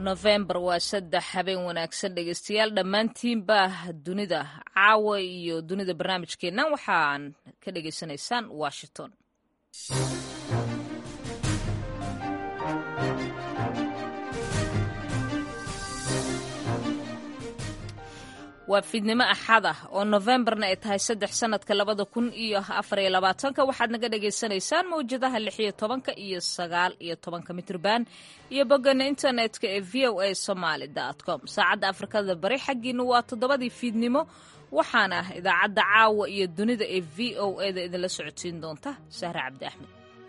nofembar waa saddex habeen wanaagsan dhegeystayaal dhammaantiinba dunida caawa iyo dunida barnaamijkeennan waxaan ka dhegaysanaysaan washington waa fiidnimo axad ah oo nofembarna ay tahay saddex sanadka labada kun iyo afariyo labaatanka waxaad naga dhagaysanaysaan mawjadaha lix iyo tobanka iyo sagaal iyo tobanka mitrban iyo boggana internetka ee v o a somaly com saacadda afrikada bari xaggiina waa toddobadii fiidnimo waxaana idaacadda caawa iyo dunida ee v o a da idinla socodsiin doonta sahre cabdi axmed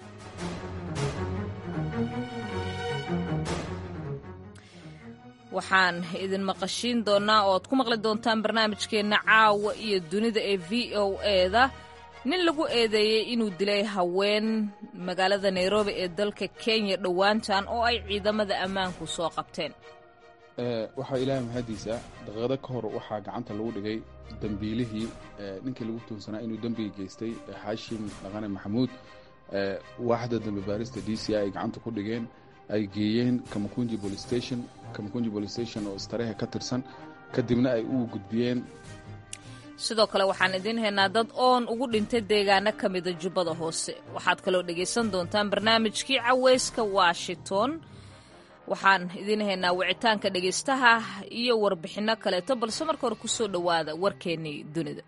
waxaan idin maqashiin doonaa oo ad ku maqli doontaan barnaamijkeenna caawa iyo dunida ee v o eda nin lagu eedeeyey inuu dilay haween magaalada nairobi ee dalka kenya dhowaantan oo ay ciidamada ammaanku soo qabteen waxaa ilaahay mahadiisa daqiiqado ka hor waxaa gacanta lagu dhigay dembiilihii ninkii lagu tuunsanaa inuu dembiga geystay xaashim dhaqane maxamuud waaxda dembi baarista d c i ay gacanta ku dhigeen ay geeyeen kamakunji police station kamakunji police station oo istarehe ka tirsan kadibna ay u gudbiyeen sidoo kale waxaan idiin haynaa dad oon ugu dhintay deegaano ka mida jubbada hoose waxaad kaloo dhegaysan doontaan barnaamijkii caweyska washington waxaan idiin haynaa wicitaanka dhegaystaha iyo warbixinno kaleeto balse marka hore ku soo dhowaada warkeennii dunida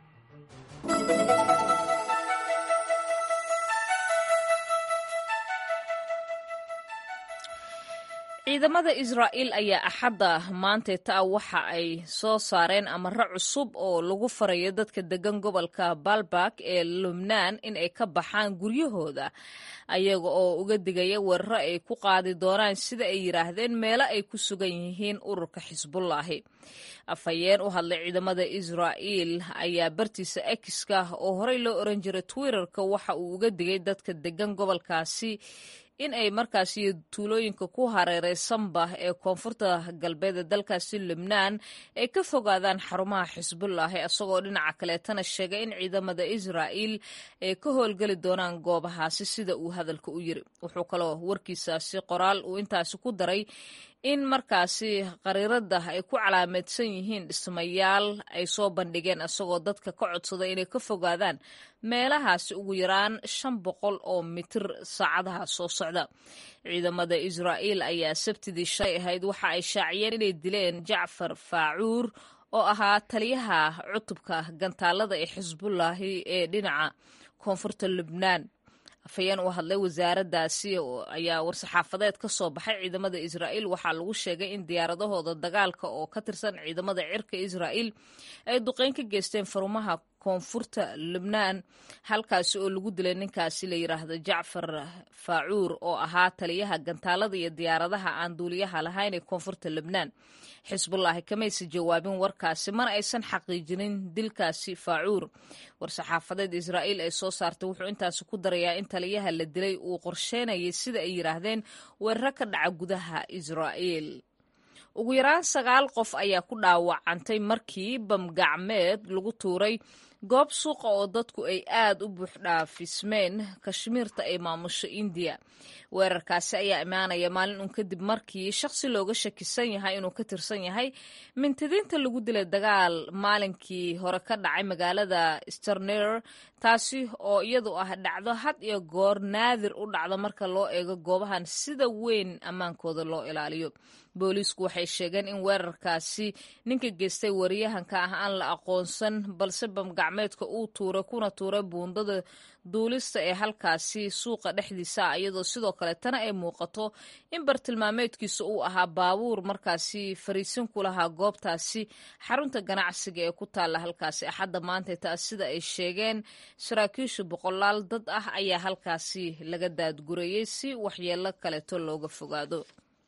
ciidamada israa'iil ayaa axadda maanteeta ah waxa ay soo saareen amaro cusub oo lagu farayo dadka degan gobolka balbak ee lubnaan in ay ka baxaan guryahooda ayaga oo uga digaya weeraro ay ku qaadi doonaan sida ay yidhaahdeen meelo ay ku sugan yihiin ururka xisbullaahi afhayeen u hadlay ciidamada israa'iil ayaa bartiisa ekiska oo horey loo oran jiray twitterka waxa uu uga digay dadka degan gobolkaasi in ay markaasi tuulooyinka ku hareereysanba ee koonfurta galbeed ee dalkaasi lubnaan ay ka fogaadaan xarumaha xisbullaahi isagoo dhinaca kaleetana sheegay in ciidamada israa'iil ay ka howlgeli doonaan goobahaasi sida uu hadalka u yiri wuxuu kaloo warkiisaasi qoraal uu intaasi ku daray in markaasi qariirada ay ku calaameedsan yihiin dhismayaal ay soo bandhigeen isagoo dadka ka codsaday inay ka fogaadaan meelahaasi ugu yaraan shan boqol oo mitir saacadaha soo socda ciidamada israa'iil ayaa sabtidii shalay ahayd waxa ay shaaciyeen inay dileen jacfar faacuur oo ahaa taliyaha cutubka gantaalada ee xisbullaahi ee dhinaca koonfurta lubnaan afhayeen u hadlay wasaaraddaasi ayaa war-saxaafadeed ka soo baxay ciidamada israa'iil waxaa lagu sheegay in diyaaradahooda dagaalka oo ka tirsan ciidamada cirka israa'iil ay duqeyn ka geysteen farumaha koonfurta lubnaan halkaasi oo lagu dilay ninkaasi la yidhaahdo jacfar faacuur oo ahaa taliyaha gantaalada iyo diyaaradaha aan duuliyaha lahayn ee koonfurta lubnaan xisbullaahi kamaysa jawaabin warkaasi mana aysan xaqiijinin dilkaasi faacuur war-saxaafadeed israa'iil ay soo saartay wuxuu intaasi ku darayaa in taliyaha la dilay uu qorsheynayay sida ay yidhaahdeen weeraro ka dhaca gudaha israa'iil ugu yaraan sagaal qof ayaa ku dhaawacantay markii bamgacmeed lagu tuuray goob suuqa oo dadku ay aad u buuxdhaafismeen kashmiirta ay maamusho indiya weerarkaasi ayaa imaanaya maalin un kadib markii shaqsi looga shakisan yahay inuu ka tirsan yahay mintadiinta lagu dilay dagaal maalinkii hore ka dhacay magaalada sterner taasi oo iyadu ah dhacdo had iyo goor naadir u dhacdo marka loo eego goobahan sida weyn ammaankooda loo ilaaliyo booliisku waxay sheegeen in weerarkaasi ninka geystay wariyahanka ah aan la aqoonsan balse bamgacmeedka uu tuuray kuna tuuray buundada duulista ee halkaasi suuqa dhexdiisa ah iyadoo sidoo kaletana ay muuqato in bartilmaameedkiisa uu ahaa baabuur markaasi fariisin ku lahaa goobtaasi xarunta ganacsiga ee ku taalla halkaasi axadda maanta taas sida ay sheegeen saraakiishu boqolaal dad ah ayaa halkaasi laga daadgurayey si waxyeelo kaleeto looga fogaado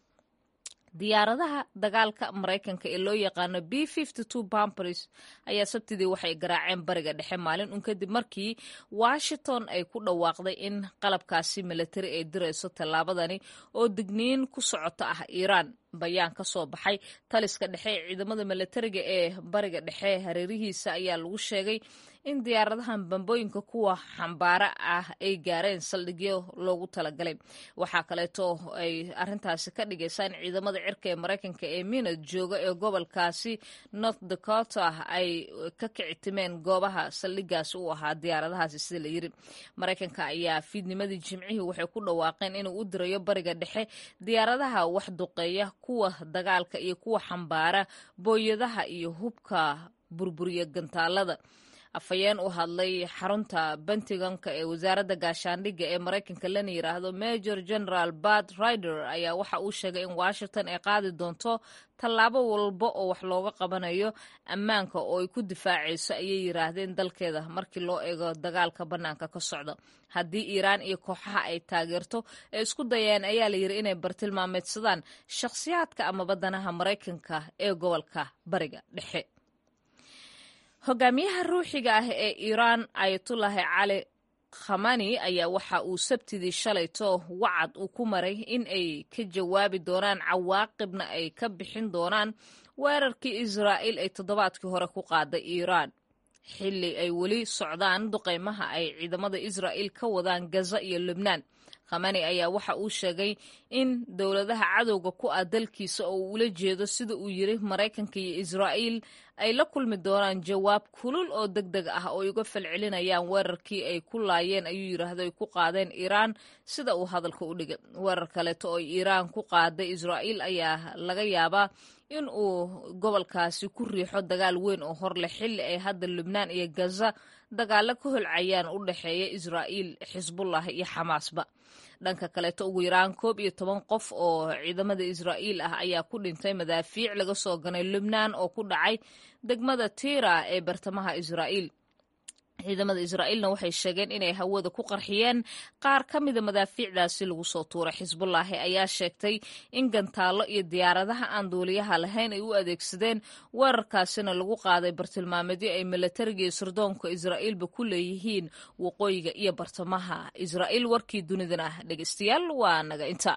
diyaaradaha dagaalka maraykanka ee loo yaqaano b bampers ayaa sabtidii waxay garaaceen bariga dhexe maalin un kadib markii washington ay ku dhawaaqday in qalabkaasi milatari ay dirayso tallaabadani oo digniin ku socota ah iiraan bayaan ka soo baxay taliska dhexe ee ciidamada milatariga ee bariga dhexe hareerihiisa ayaa lagu sheegay in diyaaradahan bambooyinka kuwa xambaara ah ay gaareen saldhigyo loogu talagalay waxaa kaleeto ay arintaasi ka dhigaysaa in ciidamada cirka ee maraykanka ee minad jooga ee gobolkaasi north dakota ay ka kicitimeen goobaha saldhigaasi u ahaa diyaaradahaasi sida la yiri maraykanka ayaa fiidnimadii jimcihii waxay ku dhawaaqeen inuu u dirayo bariga dhexe diyaaradaha wax duqeeya kuwa dagaalka iyo kuwa xambaara booyadaha iyo hubka burburiya gantaalada afhayeen u hadlay xarunta bentiganka ee wasaaradda gaashaandhigga ee maraykanka lana yiraahdo major general bad rider ayaa waxa uu sheegay in washington ay qaadi doonto tallaabo walba oo wax looga qabanayo ammaanka oo ay ku difaacayso ayay yiraahdeen dalkeeda markii loo eego dagaalka bannaanka ka socda haddii iiraan iyo kooxaha ay taageerto ee isku dayeen ayaa la yiri inay bartilmaameedsadaan shakhsiyaadka ama badanaha maraykanka ee gobolka bariga dhexe hogaamiyaha ruuxiga ah ee iiraan ayatullahi cali khamani ayaa waxa uu sabtidii shalayto wacad uu ku maray in ay ka jawaabi doonaan cawaaqibna ay ka bixin doonaan weerarkii israa'iil ay toddobaadkii hore ku qaaday iiraan xilli ay weli socdaan duqaymaha ay ciidamada israa'iil ka wadaan gaza iyo lubnaan khamani ayaa waxa uu sheegay in dowladaha cadowga ku ah dalkiisa oo uu ula jeedo sida uu yiri maraykanka iyo israa'iil ay la kulmi doonaan jawaab kulul oo deg deg ah oo uga falcelinayaan weerarkii ay ku laayeen ayuu yidhaahdo ay ku qaadeen iiraan sida uu hadalka u dhigay weerar kaleeto oo iiraan ku qaaday israa'iil ayaa laga yaabaa in uu gobolkaasi ku riixo dagaal weyn oo hor leh xilli ay hadda lubnaan iyo gaza dagaalo ka holcayaan u dhexeeya israa'iil xisbullah iyo xamaasba dhanka kaleeto ugu yaraan koob iyo toban qof oo ciidamada israa'iil ah ayaa ku dhintay madaafiic laga soo ganay lubnaan oo ku dhacay degmada tiira ee bartamaha israa'iil ciidamada israa'iilna waxay sheegeen inay hawada ku qarxiyeen qaar ka mida madaafiicdaasi lagu soo tuuray xisbullaahi ayaa sheegtay in gantaallo iyo diyaaradaha aan duuliyaha lahayn ay u adeegsadeen weerarkaasina lagu qaaday bartilmaameedyo ay milatariga iyo sirdoonka israa'iilba ku leeyihiin waqooyiga iyo bartamaha israa'iil warkii dunidana ah dhegeystayaal waa naga inta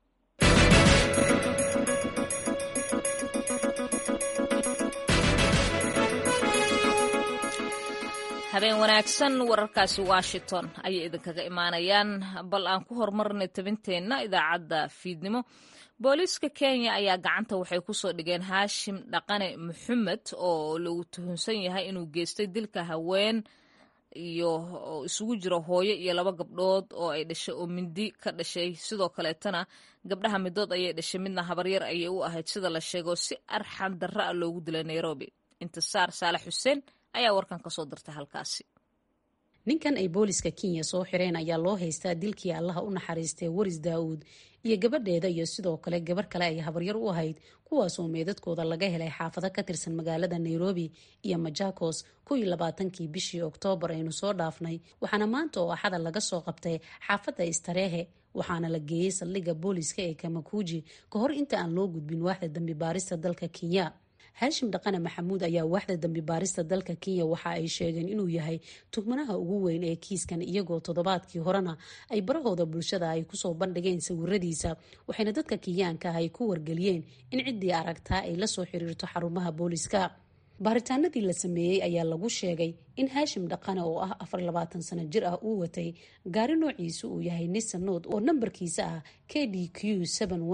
habeen wanaagsan wararkaasi washington ayay idinkaga imaanayaan bal aan ku horumarnay tabinteenna idaacadda fiidnimo booliiska kenya ayaa gacanta waxay kusoo dhigeen haashim dhaqane maxamed oo lagu tuhunsan yahay inuu geystay dilka haween iyo isugu jiro hooyo iyo laba gabdhood oo ay dhashay oo mindi ka dhashay sidoo kaleetana gabdhaha midood ayay dhashay midna habaryar ayay u ahayd sida la sheego si arxan darra a loogu dilay nairobi intisaar saalax xuseen ayaa warkan ka soo dirtay halkaasi ninkan ay booliska kenya soo xireen ayaa loo haystaa dilkii allaha u naxariistay waris daa'uud iyo gabadheeda iyo sidoo kale gabarh kale ay habaryar u ahayd kuwaasoo meedadkooda laga helay xaafado ka tirsan magaalada nairobi iyo majakos kuwii labaatankii bishii oktoobar aynu soo dhaafnay waxaana maanta oo axada laga soo qabtay xaafadda istareehe waxaana la geeyey saldhigga booliska ee kamakuuji ka hor inta aan loo gudbin waaxda dambi baarista dalka kenya haashim dhaqane maxamuud ayaa waaxda dambi baarista dalka kenya waxa ay sheegeen inuu yahay tugmanaha ugu weyn ee kiiskan iyagoo toddobaadkii horena ay barahooda bulshada ay kusoo bandhigeen sawiradiisa waxayna dadka kenyaanka ah ay ku wargeliyeen in ciddii aragtaa ay lasoo xiriirto xarumaha booliska baaritaanadii la sameeyey ayaa lagu sheegay in haashim dhaqane oo ah afar labaatan sano jir ah uu watay gaari noociisu uu yahay nisanood oo nambarkiisa ah k d q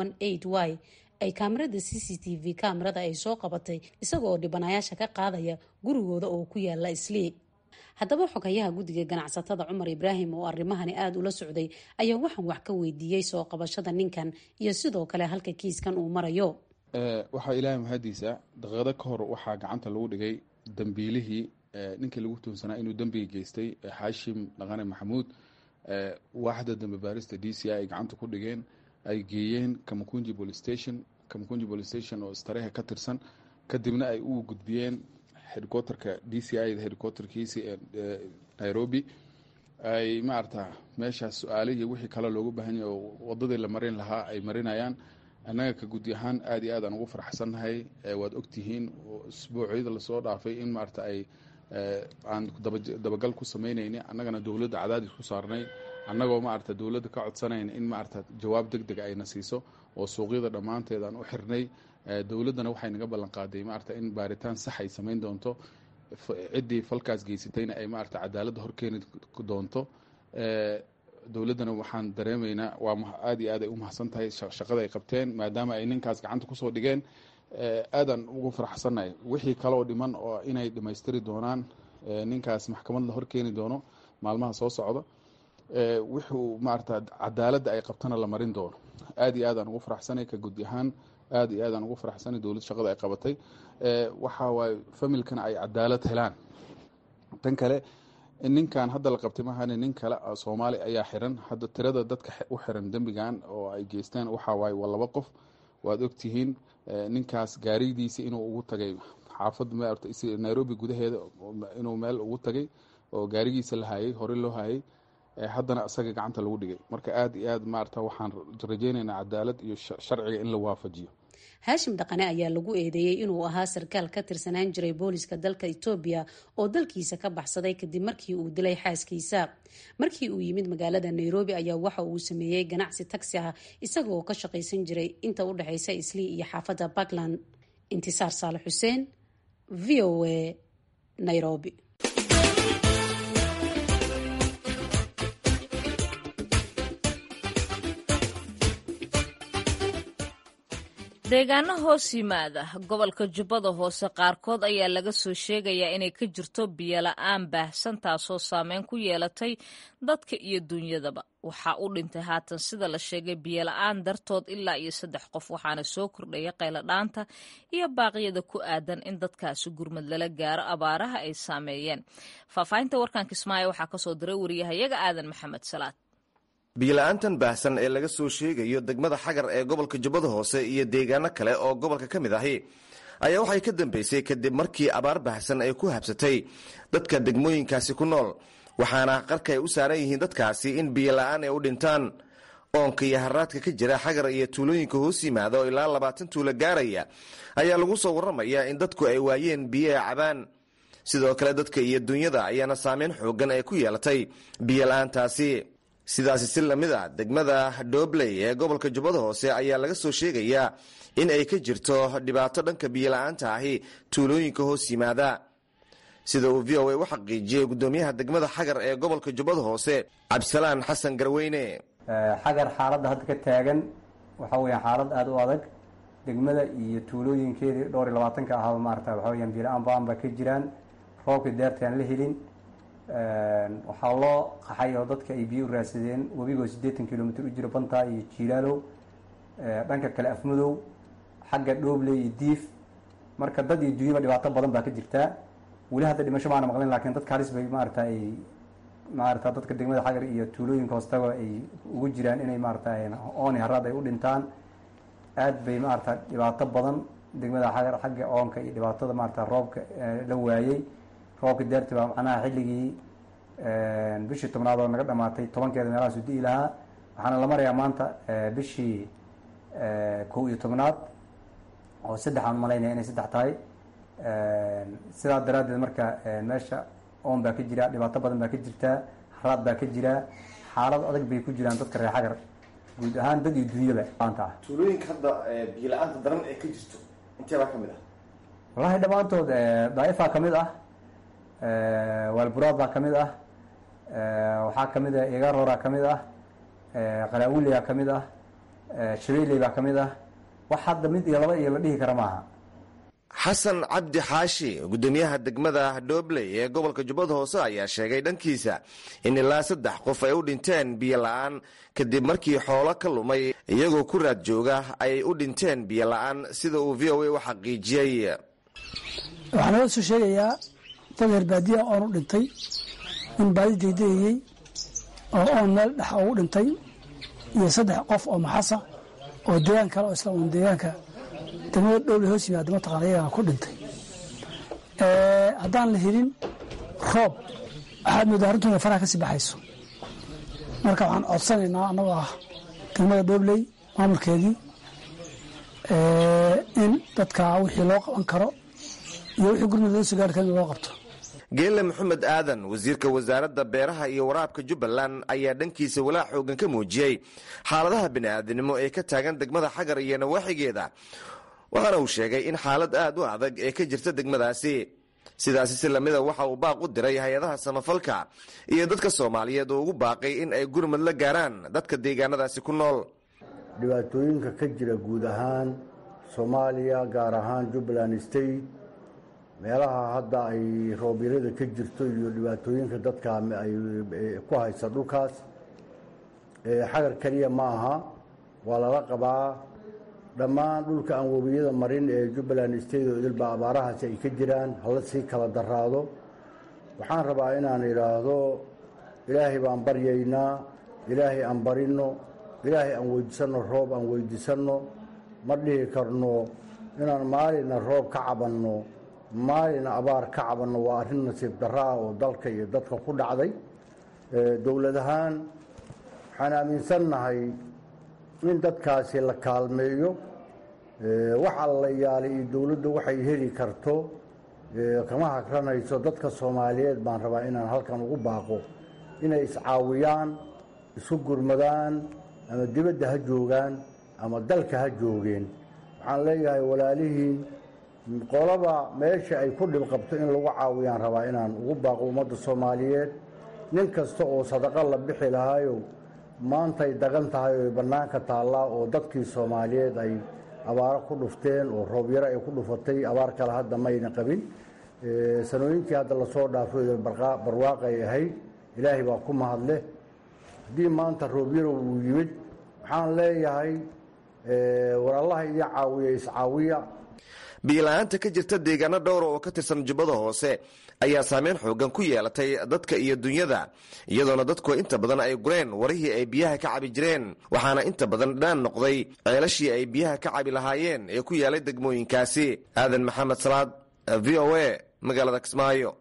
y ay kaamirada c c t v kaamirada ay soo qabatay isagooo dhibanayaasha ka qaadaya gurigooda oo ku yaala islii haddaba xogayaha guddiga ganacsatada cumar ibraahim oo arrimahani aada ula socday ayaa waxaan wax ka weydiiyey soo qabashada ninkan iyo sidoo kale halka kiiskan uu marayo waxaa ilaahay mahadiisa daqiiqado ka hor waxaa gacanta lagu dhigay dambiilihii ninkii lagu tuunsanaa inuu dembiga geystay xaashim dhaqane maxamuud waaxda dambe baarista d c i ay gacanta ku dhigeen ay geeyeen kamakunji police station kamakunji police station oo istareeha ka tirsan kadibna ay u gudbiyeen headquarterka d c i headquarterkiisi ee nairobi ay maarata meeshaas su-aalihii wixii kale loogu baahan yahay oo wadadii la marin lahaa ay marinayaan annaga ka gudi ahaan aada iyo aad aan ugu faraxsannahay waad ogtihiin isbuucyada lasoo dhaafay in maarata ay aan dabagal ku samaynayni annagana dowladda cadaadis ku saarnay annagoo maarata dowladda ka codsanayn in maarata jawaab deg dega ayna siiso oo suuqyada dhammaanteed aan u xirnay dowladdana waxay naga ballan qaaday maarata in baaritaan sax ay samayn doonto ciddii falkaas geysatayna ay maarata cadaaladda horkeeni doonto dowladdana waxaan dareemaynaa waa aad iyo aad ay u mahadsan tahay shaqada ay qabteen maadaama ay ninkaas gacanta kusoo dhigeen aadaan ugu faraxsannahay wixii kaleoo dhiman oo inay dhammaystiri doonaan ninkaas maxkamad la horkeeni doono maalmaha soo socda wuxuu maarata cadaaladda ay qabtana la marin doono aad iyo aadaan ugu faraxsanay ka gudi ahaan aad iyo aadaan ugu faraxsanay dowlad shaqada ay qabatay waxa waaye familkana ay cadaalad helaan tan kale ninkan hadda la qabtay mahane nin kale soomaali ayaa xiran hadda tirada dadka u xiran dembigan oo ay geysteen waxa waaye waa laba qof waad ogtihiin ninkaas gaaridiisa inuu ugu tagay xaafad nairobi gudaheeda inuu meel ugu tagay oo gaarigiisa la hayay hore loo hayay haddana isaga gacanta lagu dhigay marka aad iyo aad maarata waxaan rajaynaynaa cadaalad iyo sharciga in la waafajiyo haashim dhaqane ayaa lagu eedeeyey inuu ahaa sarkaal ka tirsanaan jiray booliska dalka etoobiya oo dalkiisa ka baxsaday kadib markii uu dilay xaaskiisa markii uu yimid magaalada nairobi ayaa waxa uu sameeyey ganacsi tagsi ah isaga oo ka shaqaysan jiray inta u dhexaysa islii iyo xaafadda puntland intisaar saale xuseen v o a nairobi deegaano hoos yimaada gobolka jubbada hoose qaarkood ayaa laga soo sheegayaa inay ka jirto biyola-aan baahsan taasoo saameyn ku yeelatay dadka iyo duunyadaba waxaa u dhintay haatan sida la sheegay biyola-aan dartood ilaa iyo saddex qof waxaana soo kordhaya qayladhaanta iyo baaqyada ku aadan in dadkaasi gurmad lala gaaro abaaraha ay saameeyeen faahfaahinta warkan kismaayo waxaa kasoo diray wariyahayaga aadan maxamed salaad biyola-aantan baahsan ee laga soo sheegayo degmada xagar ee gobolka jubbada hoose iyo deegaano kale oo gobolka ka mid ahi ayaa waxay ka dambeysay kadib markii abaar baahsan ay ku habsatay dadka degmooyinkaasi ku nool waxaana qarka ay u saaran yihiin dadkaasi in biyola-aan ay u dhintaan oonka iyo haraadka ka jira xagar iyo tuulooyinka hoos yimaada oo ilaa labaatan tuulo gaaraya ayaa lagu soo warramayaa in dadku ay waayeen biyo ay cabaan sidoo kale dadka iyo dunyada ayaana saameyn xoogan ay ku yeelatay biyola-aantaasi sidaasi si lamid a degmada dhobley ee gobolka jubbada hoose ayaa laga soo sheegayaa in ay ka jirto dhibaato dhanka biyola-aanta ahi tuulooyinka hoos yimaada sida uu v o a u xaqiijiyey gudoomiyaha degmada xagar ee gobolka jubbada hoose cabdisalaan xasan garweyne xagar xaaladda hadda ka taagan waxa weya xaalad aada u adag degmada iyo tuulooyinkeedii dhowr iyo labaatanka ahaaba maarata waxa weyaan biyola-aan baan ba ka jiraan roobkii deerta aan la helin waxaa loo qaxay oo dadka ay biyo u raadsadeen webigoo siddeetan kilomitr u jiro bantaa iyo jiilaalow dhanka kale afmadow xagga dhoobley iyo diif marka dad iyo dunyaba dhibaato badan baa ka jirtaa weli hadda dhimasho maana maqlin lakin dadka halis bay maarata ay maarata dadka degmada xagar iyo tuulooyinka hoostaba ay ugu jiraan inay maarata ooni haraad ay u dhintaan aad bay maarata dhibaato badan degmada xagar xagga oonka iyo dhibaatada maarata roobka la waayey roobka daarti baa macnaha xilligii bishii tobnaad oo naga dhamaatay tobankeeda meelahaasu di'i lahaa waxaana la marayaa maanta bishii kow iyo tobnaad oo saddex aan malaynaya inay saddex tahay sidaa daraaddeed marka meesha oon baa ka jira dhibaato badan baa ka jirtaa haraad baa ka jiraa xaalad adag bay ku jiraan dadka reer xagar guud ahaan dad iyo dunyaba maanta ah tuulooyinka hadda biyo-la-aanta daran ee ka jirto intee baa ka mid ah wallahi dhammaantood daaifaa ka mid ah waalburaad baa ka mid ah waxaa ka mid ah egarora ka mid ah qalaawuleyaa ka mid ah shabeeley baa ka mid ah wax hadda mid iyo laba iyo la dhihi kara maaha xasan cabdi xaashi gudoomiyaha degmada dhobley ee gobolka jubbada hoose ayaa sheegay dhankiisa in ilaa saddex qof ay u dhinteen biyo la-aan kadib markii xoolo ka lumay iyagoo ku raad jooga ay u dhinteen biyo la-aan sida uu v o a u xaqiijiyey waxaa nala soo sheegayaa dad reer baadiya oon u dhintay nin baadi degdegayey oo oon meel dhex ugu dhintay iyo saddex qof oo maxasa oo deegaan kale oo isla un deegaanka degmada dhowle hoos yimaada mataqana iyagana ku dhintay haddaan la helin roob waxaad moodaa arrintoona faraha ka sii baxayso marka waxaan codsanaynaa annagoo ah degmada dhobley maamulkeedii in dadka wixii loo qaban karo iyo wixii gurmud loo soo gaari kara in loo qabto geelle maxamed aadan wasiirka wasaaradda beeraha iyo waraabka jubbaland ayaa dhankiisa walaac xoogan ka muujiyey xaaladaha bini'aadinimo ee ka taagan degmada xagar iyo nawaaxigeeda waxaana uu sheegay in xaalad aad u adag ee ka jirta degmadaasi sidaasi si lamida waxa uu baaq u diray hay-adaha samafalka iyo dadka soomaaliyeed oo ugu baaqay in ay gurmad la gaaraan dadka deegaanadaasi ku nool dhibaatooyinka ka jira guud ahaan soomaaliya gaar ahaan jubbaland state meelaha hadda ay roobyarada ka jirto iyo dhibaatooyinka dadka ay ku haysa dhulkaas xagar keliya ma aha waa lala qabaa dhammaan dhulka aan webiyada marin ee jubbaland state oo idilba abaarahaasi ay ka jiraan hala sii kala daraado waxaan rabaa inaan idhaahdo ilaahay baan baryaynaa ilaahay aan barinno ilaahay aan weydiisanno roob aan weydiisanno ma dhihi karno inaan maalina roob ka cabanno maalina abaar ka cabanno waa arrin nasiib darro ah oo dalka iyo dadka ku dhacday dowlad ahaan waxaan aaminsannahay in dadkaasi la kaalmeeyo wax alla yaalay iyo dowladdu waxay heli karto kama hagranayso dadka soomaaliyeed baan rabaa inaan halkan ugu baaqo inay iscaawiyaan isu gurmadaan ama dibadda ha joogaan ama dalka ha joogeen waxaan leeyahay walaalihiin qolaba meesha ay ku dhib qabto in lagu caawiyaan rabaa inaan ugu baaqo ummadda soomaaliyeed nin kasta oo sadaqo la bixi lahaayo maantay dagan tahay oo bannaanka taallaa oo dadkii soomaaliyeed ay abaaro ku dhufteen oo roobyaro ay ku dhufatay abaar kale hadda mayna qabin sanooyinkii hadda lasoo dhaafay barwaaqay ahayd ilaahay baa ku mahadleh haddii maanta roobyaro uu yimid waxaan leeyahay war allaha idin caawiya iscaawiya biila-aanta ka jirta deegaano dhowra oo ka tirsan jubbada hoose ayaa saameyn xoogan ku yeelatay dadka iyo dunyada iyadoona dadku inta badan ay gureen warihii ay biyaha ka cabi jireen waxaana inta badan dhaan noqday ceelashii ay biyaha ka cabi lahaayeen ee ku yaalay degmooyinkaasi aadan maxamed salaad v o a magaalada kismaayo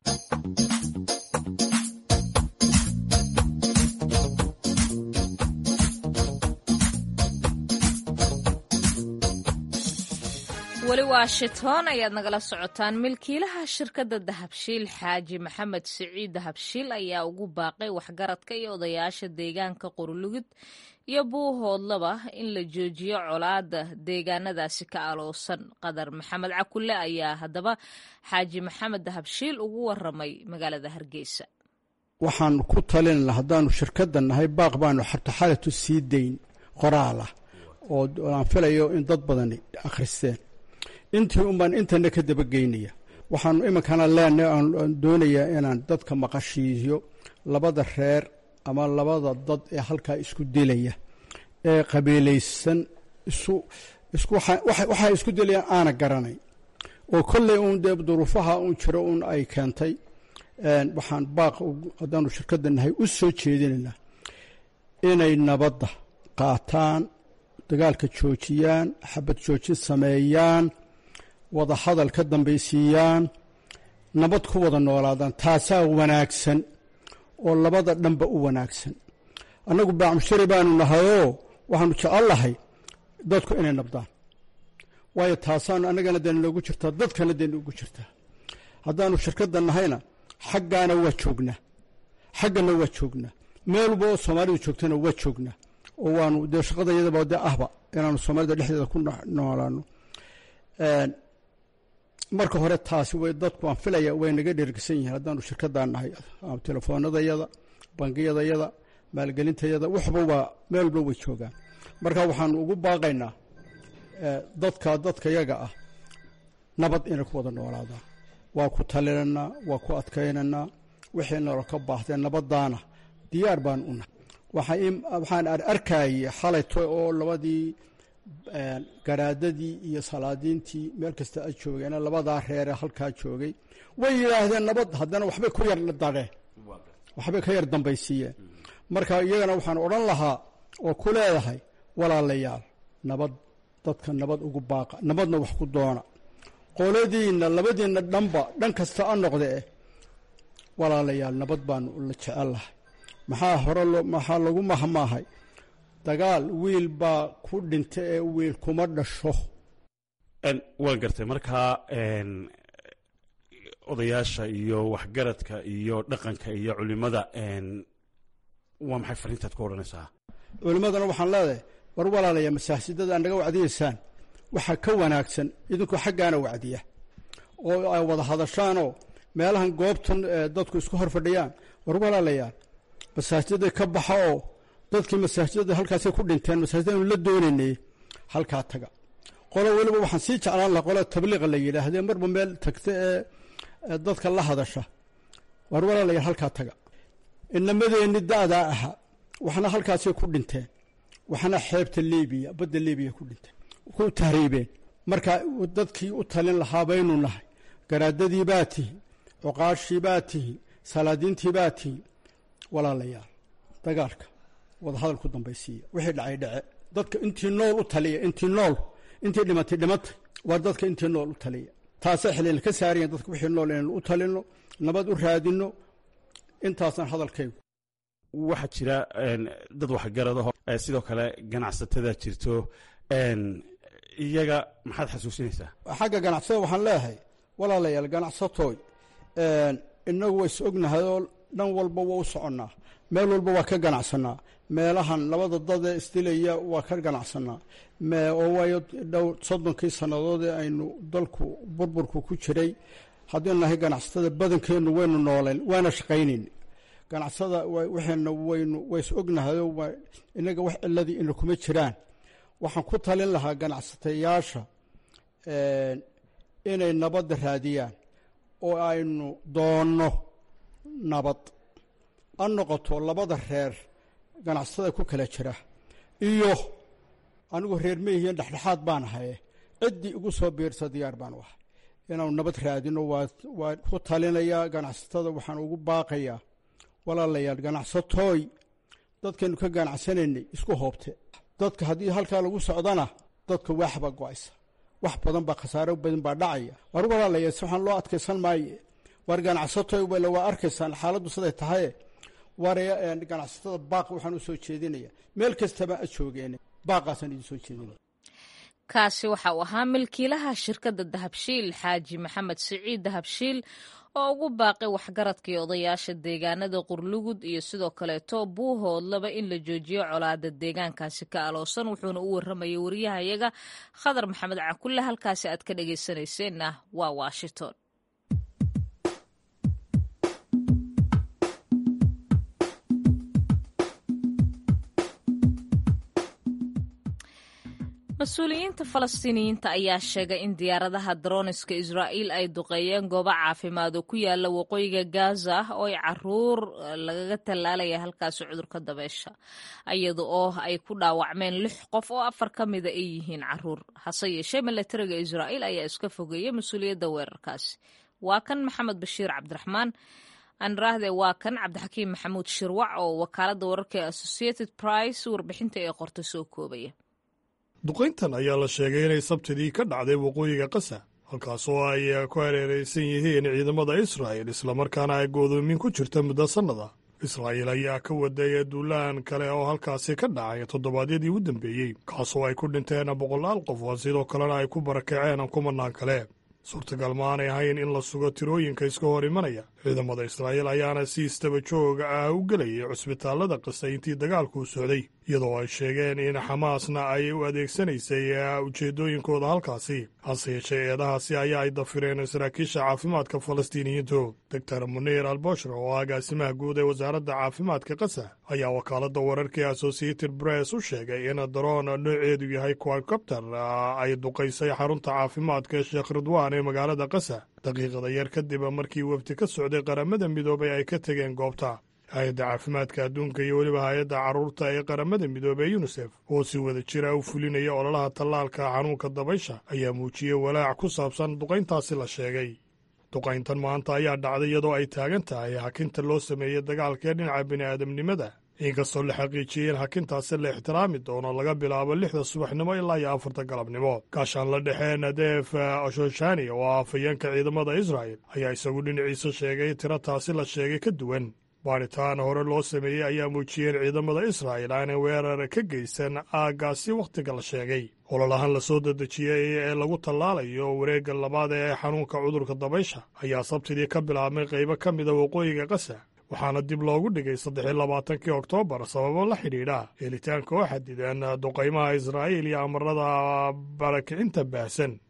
weli washington ayaad nagala socotaan milkiilaha shirkadda dahabshiil xaaji maxamed siciid dahabshiil ayaa ugu baaqay waxgaradka iyo odayaasha deegaanka qorlugud iyo buuhoodlaba in la joojiyo colaada deegaanadaasi ka aloosan qadar maxamed cakulle ayaa haddaba xaaji maxamed dahabshiil ugu waramay magaalada hargeysa waxaan ku talinana haddaanu shirkadda nahay baaq baanu xartaxalatu sii dayn qoraal ah oo aan filayo in dad badani akhristeen intii unbaan intana ka dabageynaya waxaanu iminkana leenahay aan doonayaa inaan dadka maqashiiyo labada reer ama labada dad ee halkaa isku dilaya ee qabiilaysan isu isku waxay isku dilayaan aana garanay oo kolley uun dee duruufaha uun jiro uun ay keentay waxaan baaq haddaanu shirkadda nahay u soo jeedinaynaa inay nabadda qaataan dagaalka joojiyaan xabad joojin sameeyaan wada hadal ka dambaysiiyaan nabad ku wada noolaadaan taasaa wanaagsan oo labada dhanba u wanaagsan annagu baacmushari baanu nahayoo waxaanu jecellahay dadku inay nabdaan waayo taasaanu annagana dee noogu jirtaa dadkana dee noogu jirtaa haddaanu shirkadda nahayna xaggaana waa joognaa xaggana waa joognaa meelba oo soomaalidu joogtana waa joognaa oo waanu dee shaqada iyadaba dee ahba inaanu soomaalida dhexdeeda ku noolaano marka hore taasi way dadku aan filaya way naga dhergsan yihiin haddaanu shirkadaan nahay telefoonadayada bangiyadayada maalgelintayada waxba waa meel walba way joogaan marka waxaanu ugu baaqaynaa dadka dadka yaga ah nabad inay ku wada noolaadaan waa ku talinanaa waa ku adkaynaynaa wixii nalo ka baahdeen nabadaana diyaar baan u nahay waxaan arkayay xalayto oo labadii garaadadii iyo salaadiintii meel kasta ay joogeen labadaa reere halkaa joogay way yidhaahdeen nabad haddana waxbay ku yar dareen waxbay ka yar dambaysiiyeen marka iyagana waxaan odhan lahaa oo ku leedahay walaalayaal nabad dadka nabad ugu baaqa nabadna wax ku doona qoladiinna labadiinna dhanba dhan kasta a noqde eh walaalayaal nabad baanu la jecellahay maxaa hore maxaa lagu mahmaahay dagaal wiil baa ku dhinta ee wiil kuma dhasho waan gartay markaa odayaasha iyo waxgaradka iyo dhaqanka iyo culimada waa maxay fariintaad ku odhanaysaa culimmadana waxaan leedahay war walaalaya masaajidada naga wacdiyeysaan waxaa ka wanaagsan idinkoo xaggaana wacdiya oo ay wada hadashaanoo meelahan goobtan dadku isku hor fadhiyaan war walaalayaal masaajida ka baxa oo dadkii masaajidada halkaasay ku dhinteen masaajidanu la doonaynay halkaa taga qolo weliba waxaan sii jeclaan laha qolada tabliiqa la yidhaahdee marba meel tagta ee dadka la hadasha war walaalayaal halkaa taga inamadeenni da'daa ahaa waxna halkaasay ku dhinteen waxna xeebta libiya badda libiya ku dhinteen ku tahriibeen marka dadkii u talin lahaa baynu nahay garaadadii baa tihi cuqaashii baa tihi salaadiintii baa tihi walaalayaal dagaalka wadahadal ku dambaysiiya wixii dhacay dhace dadka intii nool u taliya intii nool intii dhimatay dhimatay waa dadka intii nool u taliya taasay xilina ka saarayan dadka wixii nool inaynu u talino nabad u raadino intaasaan hadalkaygu waxaa jira dad waxgaradaho sidoo kale ganacsatada jirto iyaga maxaad xasuusinaysaa xagga ganacsada waxaan leeyahay walaalayaal ganacsatooy inagu ways ognahay oo dhan walba waa u soconnaa meel walba waa ka ganacsanaa meelahan labada dadee isdilaya waa ka ganacsanaa oo waayo dhow soddonkii sannadood ee aynu dalku burburku ku jiray haddaynu nahay ganacsatada badankeennu waynu nooleen waana shaqaynayn ganacsada waxayna waynu ways ognahayoo inaga wax ciladii ina kuma jiraan waxaan ku talin lahaa ganacsatayaasha inay nabadda raadiyaan oo aynu doonno nabad ha noqoto labada reer ganacsatada ku kala jira iyo anigu reer meyihiin dhexdhexaad baan ahaye ciddii igu soo biirsa diyaar baan u ahay inaanu nabad raadino waa ku talinayaa ganacsatada waxaan ugu baaqayaa walaalayaal ganacsatooy dadkaynu ka ganacsanaynay isku hoobte dadka haddii halkaa lagu socdana dadka waaxbaa go-aysa wax badan baa khasaaro badan baa dhacaya war walaalayaal si waxaan loo adkaysan maaye war ganacsatooy wala waa arkaysaan xaaladdu siday tahaye war ganacsatada baaq waxaan u soo jeedinaya meel kastaba a joogeen baaqaasaan idin soo jeedinaya kaasi waxa uu ahaa milkiilaha shirkadda dahabshiil xaaji maxamed siciid dahabshiil oo ugu baaqay waxgaradkii odayaasha deegaanada qurlugud iyo sidoo kaleeto buuhoodlaba in la joojiyo colaada deegaankaasi ka aloosan wuxuuna u warramayay wariyahayaga khadar maxamed cakulle halkaasi aad ka dhagaysanayseena waa washington mas-uuliyiinta falastiiniyiinta ayaa sheegay in diyaaradaha daroniska israa'iil ay duqeeyeen goobo caafimaad oo ku yaala waqooyiga gaza oo ay caruur lagaga tallaalaya halkaasi cudurka dabeesha iyada oo ay ku dhaawacmeen lix qof oo afar ka mida ay yihiin caruur hase yeeshee milatariga israa'iil ayaa iska fogeeyay mas-uuliyadda weerarkaasi waa kan maxamed bashiir cabdiraxmaan anraahde waa kan cabdixakiim maxamuud shirwac oo wakaaladda wararka ee associated price warbixinta ee qorta soo koobaya duqayntan ayaa la sheegay inay sabtidii ka dhacday waqooyiga qasa halkaasoo ay ku hareeraysan yihiin ciidamada israa'il islamarkaana ay goodoomin ku jirta muddo sannada israa'iil ayaa ka waday duulaan kale oo halkaasi ka dhacay toddobaadyadii u dambeeyey kaasoo ay ku dhinteen boqolaal qof oo sidoo kalena ay ku barakaceen kumanaan kale suurtagal ma aanay ahayn in la sugo tirooyinka iska hor imanaya ciidamada israa'iil ayaana si istaba jooga ah u gelayay cusbitaallada qasa intii dagaalku socday iyadoo ay sheegeen in xamaasna ay u adeegsanaysay ujeeddooyinkooda halkaasi hase yeeshee eedahaasi ayaa ay dafireen saraakiisha caafimaadka falastiiniyiintu doctor muniir alboshra oo agaasimaha guud ee wasaaradda caafimaadka qasa ayaa wakaaladda wararkii associated bress u sheegay in daroon nooceedu yahay quadcopter ay duqaysay xarunta caafimaadka sheekh ridwaan ee magaalada qasa daqiiqada yar kadib markii wafdi ka socday qaramada midoobay ay ka tegeen goobta hay-adda caafimaadka adduunka iyo weliba hay-adda carruurta ee qaramada midoobey yunisef oo si wada jira u fulinaya ololaha tallaalka xanuunka dabaysha ayaa muujiyey walaac ku saabsan duqayntaasi la sheegay duqayntan maanta ayaa dhacday iyadoo ay taagan tahay hakinta loo sameeyey dagaalkee dhinaca bini'aadamnimada inkastoo la xaqiijiyey in hakintaasi la ixtiraami doono laga bilaabo lixda subaxnimo ilaa iyo afarta galabnimo gaashaan la dhexee nadeef ashoshani oo ah afayeenka ciidamada israa'el ayaa isagu dhinaciisa sheegay tiro taasi la sheegay ka duwan baadhitaan hore loo sameeyey ayaa muujiyey in ciidamada israa'el aanay weerar ka geysan aaggaasi wakhtiga la sheegay ololahan la soo dedejiyey ee lagu tallaalayo wareegga labaad ee xanuunka cudurka dabaysha ayaa sabtidii ka bilaabmay qaybo ka mida waqooyiga qasa waxaana dib loogu dhigay saddexiy labaatankii oktoobar sababo la xidhiidha helitaanka oo xadidan duqaymaha israa'iil iyo amarada barakicinta baahsan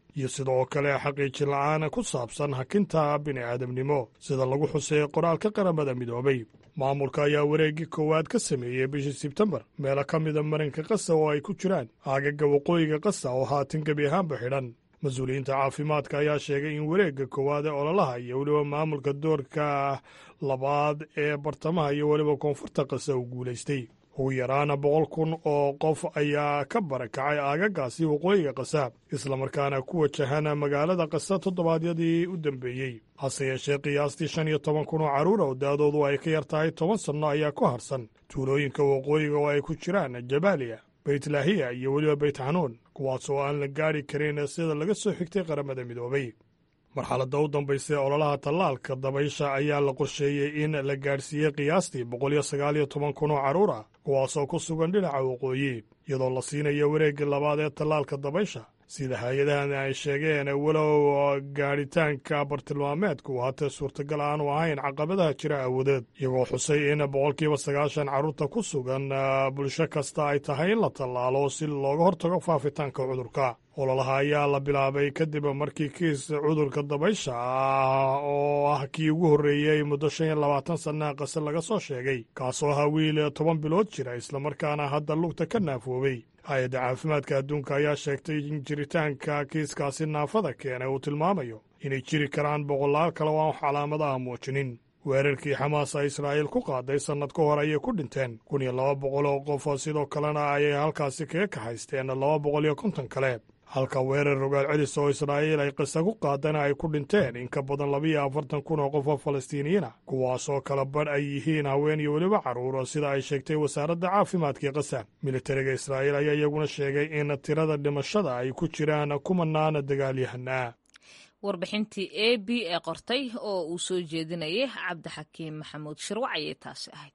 iyo sidoo kale xaqiijin la-aan ku saabsan hakinta bini'aadamnimo sida lagu xuseeyey qoraalka qaramada midoobay maamulka ayaa wareeggii koowaad ka sameeyey bishii sebtembar meelo ka mida marinka qasa oo ay ku jiraan aagaga waqooyiga qasa oo haatan gebi ahaanba xidhan mas-uuliyiinta caafimaadka ayaa sheegay in wareegga koowaad ee ololaha iyo weliba maamulka doorka labaad ee bartamaha iyo weliba koonfurta qasa uu guulaystay ugu yaraana boqol kun oo qof ayaa ka barakacay aagagaasi waqooyiga qasa islamarkaana ku wajahana magaalada qasa toddobaadyadii u dambeeyey hase yeeshee qiyaastii shan iyo toban kun oo carruur oo da-doodu ay ka yar tahay toban sanno ayaa ku harsan tuulooyinka waqooyiga oo ay ku jiraan jabaaliya beytlaahiya iyo weliba beyt xanuun kuwaas oo aan la gaadhi karin sida laga soo xigtay qaramada midoobay marxaladda u dambaysa ee ololaha tallaalka dabaysha ayaa la qorsheeyey in la gaadhsiiyey qiyaastii boqol iyo sagaal iyo toban kun oo carruur ah kuwaasoo ku sugan dhinaca waqooyi iyadoo la siinayo wareegga labaad ee tallaalka dabaysha sida hay-adahan ay sheegeen walow gaadhitaanka bartilmaameedku haatee suurtagal aanu ahayn caqabadaha jira awoodeed iyagoo xusay in boqolkiiba sagaashan carruurta ku sugan bulsho kasta ay tahay in la tallaalo si looga hortago faafitaanka cudurka ololaha ayaa la bilaabay kadib markii kiis cudurka dabaysha ah oo ah kii ugu horreeyey muddo shan iyo labaatan sannaha qase laga soo sheegay kaasoo ahaa wiil toban bilood jira islamarkaana hadda lugta ka naafoobay hay-adda caafimaadka adduunka ayaa sheegtay in jiritaanka kiiskaasi naafada keenay uu tilmaamayo inay jiri karaan boqolaal kale oo aan calaamadaha muujinin weerarkii xamaas a israa'iil ku qaaday sannad ka hor ayay ku dhinteen kun iyo laba boqol oo qof sidoo kalena ayay halkaasi kaga kaxaysteen laba boqol iyo konton kale halka weerar rogaal celis oo israa'iil ay qisa ku qaadana ay ku dhinteen in ka badan labiiyo afartan kun oo qof oo falastiiniyiina kuwaasoo kala badh ay yihiin haween iyo weliba carruur sida ay sheegtay wasaaradda caafimaadkii qasa militariga israa'iil ayaa iyaguna sheegay in tirada dhimashada ay ku jiraan kumanaana dagaalyahanaa warbixintii a b ee qortay oo uu soo jeedinayay cabdixakiim maxamuud shirwac ayay taasi ahayd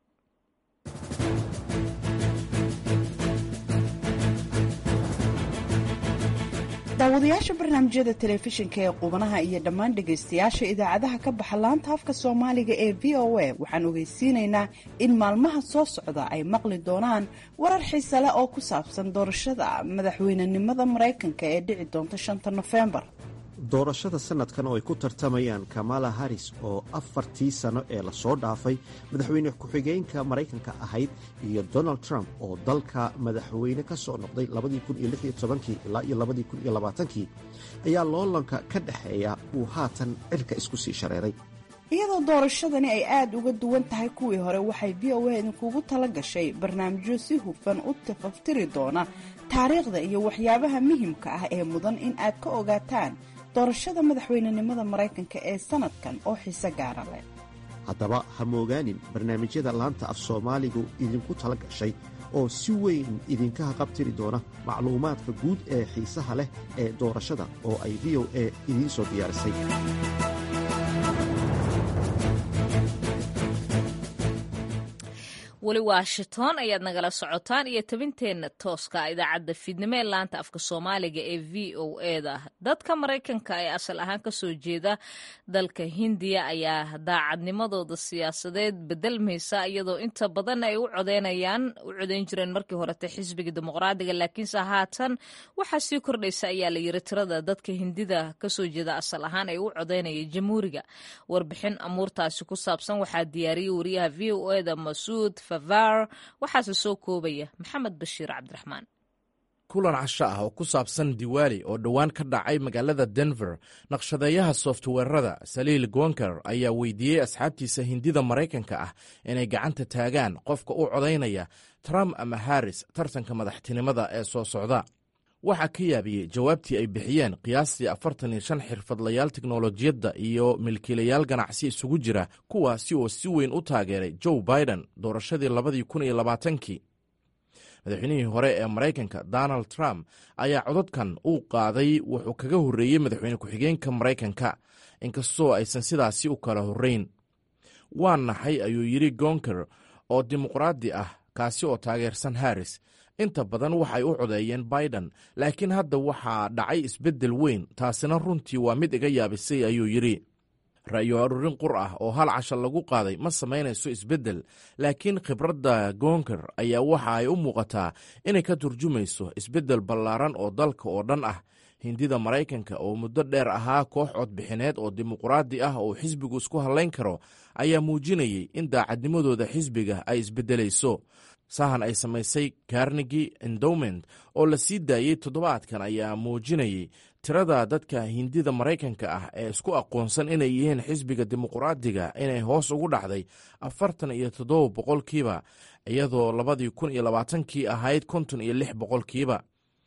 daawadayaasha barnaamijyada telefishinka ee qubanaha iyo dhammaan dhegaystayaasha idaacadaha ka baxa laanta afka soomaaliga ee v o a waxaan ogeysiinaynaa in maalmaha soo socda ay maqli doonaan warar xiise leh oo ku saabsan doorashada madaxweynenimada maraykanka ee dhici doonta shanta nofembar doorashada sanadkan oo ay ku tartamayaan kamala haris oo afartii sano ee lasoo dhaafay madaxweyne ku-xigeenka maraykanka ahayd iyo donald trump oo dalka madaxweyne ka soo noqday ilaa iyo kii ayaa loolanka ka dhexeeya uu haatan cirka isku sii shareeray iyadoo doorashadani ay aada uga duwan tahay kuwii hore waxay v o a idinkugu tala gashay barnaamijyo si hufan u tafaftiri doona taariikhda iyo waxyaabaha muhimka ah ee mudan in aad ka ogaataan doorashada madaxweynenimada maraykanka ee sanadkan oo xiise gaara leh haddaba ha moogaanin barnaamijyada laanta af soomaaligu idinku tala gashay oo si weyn idinka haqabtiri doona macluumaadka guud ee xiisaha leh ee doorashada oo ay v o a idiin soo diyaarisay weli washington ayaad nagala socotaan iyo tabinteenna tooska idaacadda fiidnimo ee laanta afka soomaaliga ee v o eda dadka maraykanka ee asal ahaan kasoo jeeda dalka hindiya ayaa daacadnimadooda siyaasadeed bedelmaysa iyadoo inta badan ay u codeynayaan u codeyn jireen markii horete xisbiga dimuqraadiga laakiinse haatan waxaa sii kordhaysa ayaa la yiri tirada dadka hindida kasoo jeeda asal ahaan ay u codeynaya jamhuuriga warbixin amuurtaasi ku saabsan waxaa diyaariyey wariyaha v o eda masuud waxaase soo koobaya maxamed bashiir cabdiraxmaan kulan casho ah oo ku saabsan diwaali oo dhowaan ka dhacay magaalada denver naqshadeeyaha softweerada saliil gonker ayaa weydiiyey asxaabtiisa hindida maraykanka ah inay gacanta taagaan qofka u codaynaya trump ama harris tartanka madaxtinimada ee soo socda waxaa ka yaabiyey jawaabtii ay bixiyeen qiyaastii afartan iyo shan xirfadlayaal teknolojiyadda iyo milkiilayaal ganacsi isugu jira kuwaasi oo si weyn u taageeray joe biden doorashadii labadii kun iyo labaatankii madaxweynihii hore ee maraykanka donald trump ayaa cododkan uu qaaday wuxuu kaga horreeyey madaxweyne ku-xigeenka maraykanka inkastoo aysan sidaasi u kala horrayn waa naxay ayuu yidhi gonker oo dimuqraadi ah kaasi oo taageersan harris inta badan waxay u codeeyeen biden laakiin hadda waxaa dhacay isbeddel weyn taasina runtii waa mid iga yaabisay ayuu yidhi ra'yo aruurin qur ah oo hal casha lagu qaaday ma samaynayso isbeddel laakiin khibradda goonker ayaa waxa ay u muuqataa inay ka turjumayso isbeddel ballaaran oo dalka oo dhan ah hindida maraykanka oo muddo dheer ahaa koox codbixineed oo dimuqraadi ah oo xisbigu isku hallayn karo ayaa muujinayay in daacadnimadooda xisbiga ay isbeddelayso sahan ay samaysay carnegi endowment oo la sii daayey toddobaadkan ayaa muujinayay tirada dadka hindida maraykanka ah ee isku aqoonsan inay yihiin xisbiga dimuqraadiga inay hoos ugu dhacday afartan iyo toddoba boqolkiiba iyadoo labadii kun iyo labaatankii ahayd konton iyo lix boqolkiiba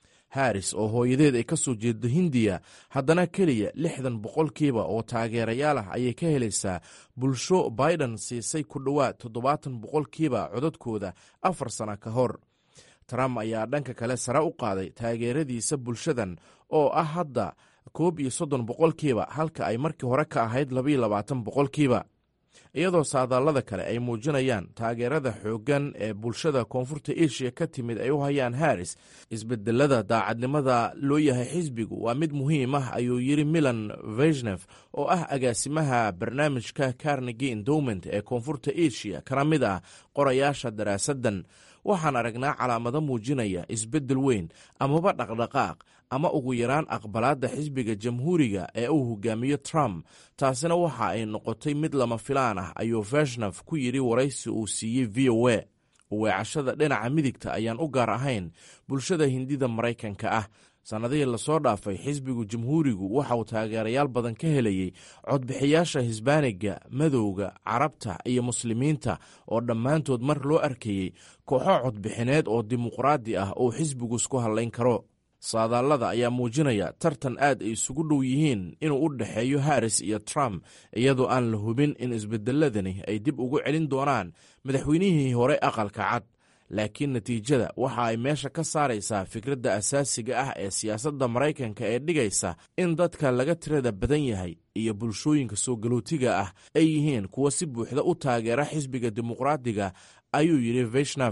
haris oo hooyadeed ay ka soo jeedo hindiya haddana keliya lixdan boqolkiiba oo taageerayaal ah ayay ka helaysaa bulsho biden siisay ku dhowaad toddobaatan boqolkiiba codadkooda afar sana ka hor trump ayaa dhanka kale sare u qaaday taageeradiisa bulshadan oo ah hadda koob iyo soddon boqolkiiba halka ay markii hore ka ahayd labaiyo labaatan boqolkiiba iyadoo saadaalada kale ay muujinayaan taageerada xooggan ee bulshada koonfurta eshiya ka timid ay u hayaan haris isbedelada daacadnimada loo yahay xisbigu waa mid muhiim ah ayuu yidhi milan veshnef oo ah agaasimaha barnaamijka carnegi endowment ee koonfurta eshiya kana mid ah qorayaasha daraasaddan waxaan aragnaa calaamado muujinaya isbeddel weyn amaba dhaqdhaqaaq ama ugu yaraan aqbalaadda xisbiga jamhuuriga ee uu hogaamiyo trump taasina waxa ay noqotay mid lama filaan ah ayuu veshnaf ku yidhi waraysi uu siiyey v o a weecashada dhinaca midigta ayaan u gaar ahayn bulshada hindida maraykanka ah sannadihii lasoo dhaafay xisbigu jamhuurigu waxa uu taageerayaal badan ka helayey codbixiyaasha hisbaaniga madowga carabta iyo muslimiinta oo dhammaantood mar loo arkayey kooxo codbixineed oo dimuqraadi ah oo xisbigu isku hallayn karo saadaalada ayaa muujinaya tartan aad ay isugu dhow yihiin inuu u dhexeeyo haris iyo trump iyadoo aan la hubin in isbedeladani ay dib ugu celin doonaan madaxweynihii hore aqalka cad laakiin natiijada waxa ay meesha ka saaraysaa fikradda asaasiga ah ee siyaasadda maraykanka ee dhigaysa in dadka laga tirada badan yahay iyo bulshooyinka soo galootiga ah ay yihiin kuwa si buuxda u taageera xisbiga dimuqraadiga ayuu yidhi veshnaf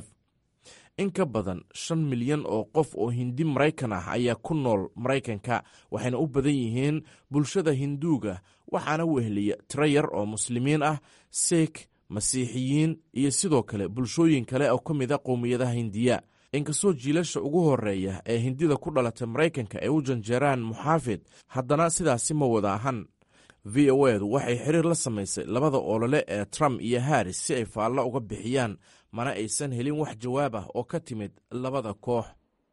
in ka badan shan milyan oo qof oo hindi maraykan ah ayaa ku nool maraykanka waxayna u badan yihiin bulshada hinduuga waxaana wehliya tiro yar oo muslimiin ah seek masiixiyiin iyo sidoo kale bulshooyin kale oo ka mid a qowmiyadaha hindiya inkastoo jiilasha ugu horeeya ee hindida ku dhalatay maraykanka ay u janjeeraan muxaafid haddana sidaasi ma wada ahan v o edu waxay xiriir la samaysay labada olole ee trump iyo haris si ay faallo uga bixiyaan mana aysan helin wax jawaab ah oo ka timid labada koox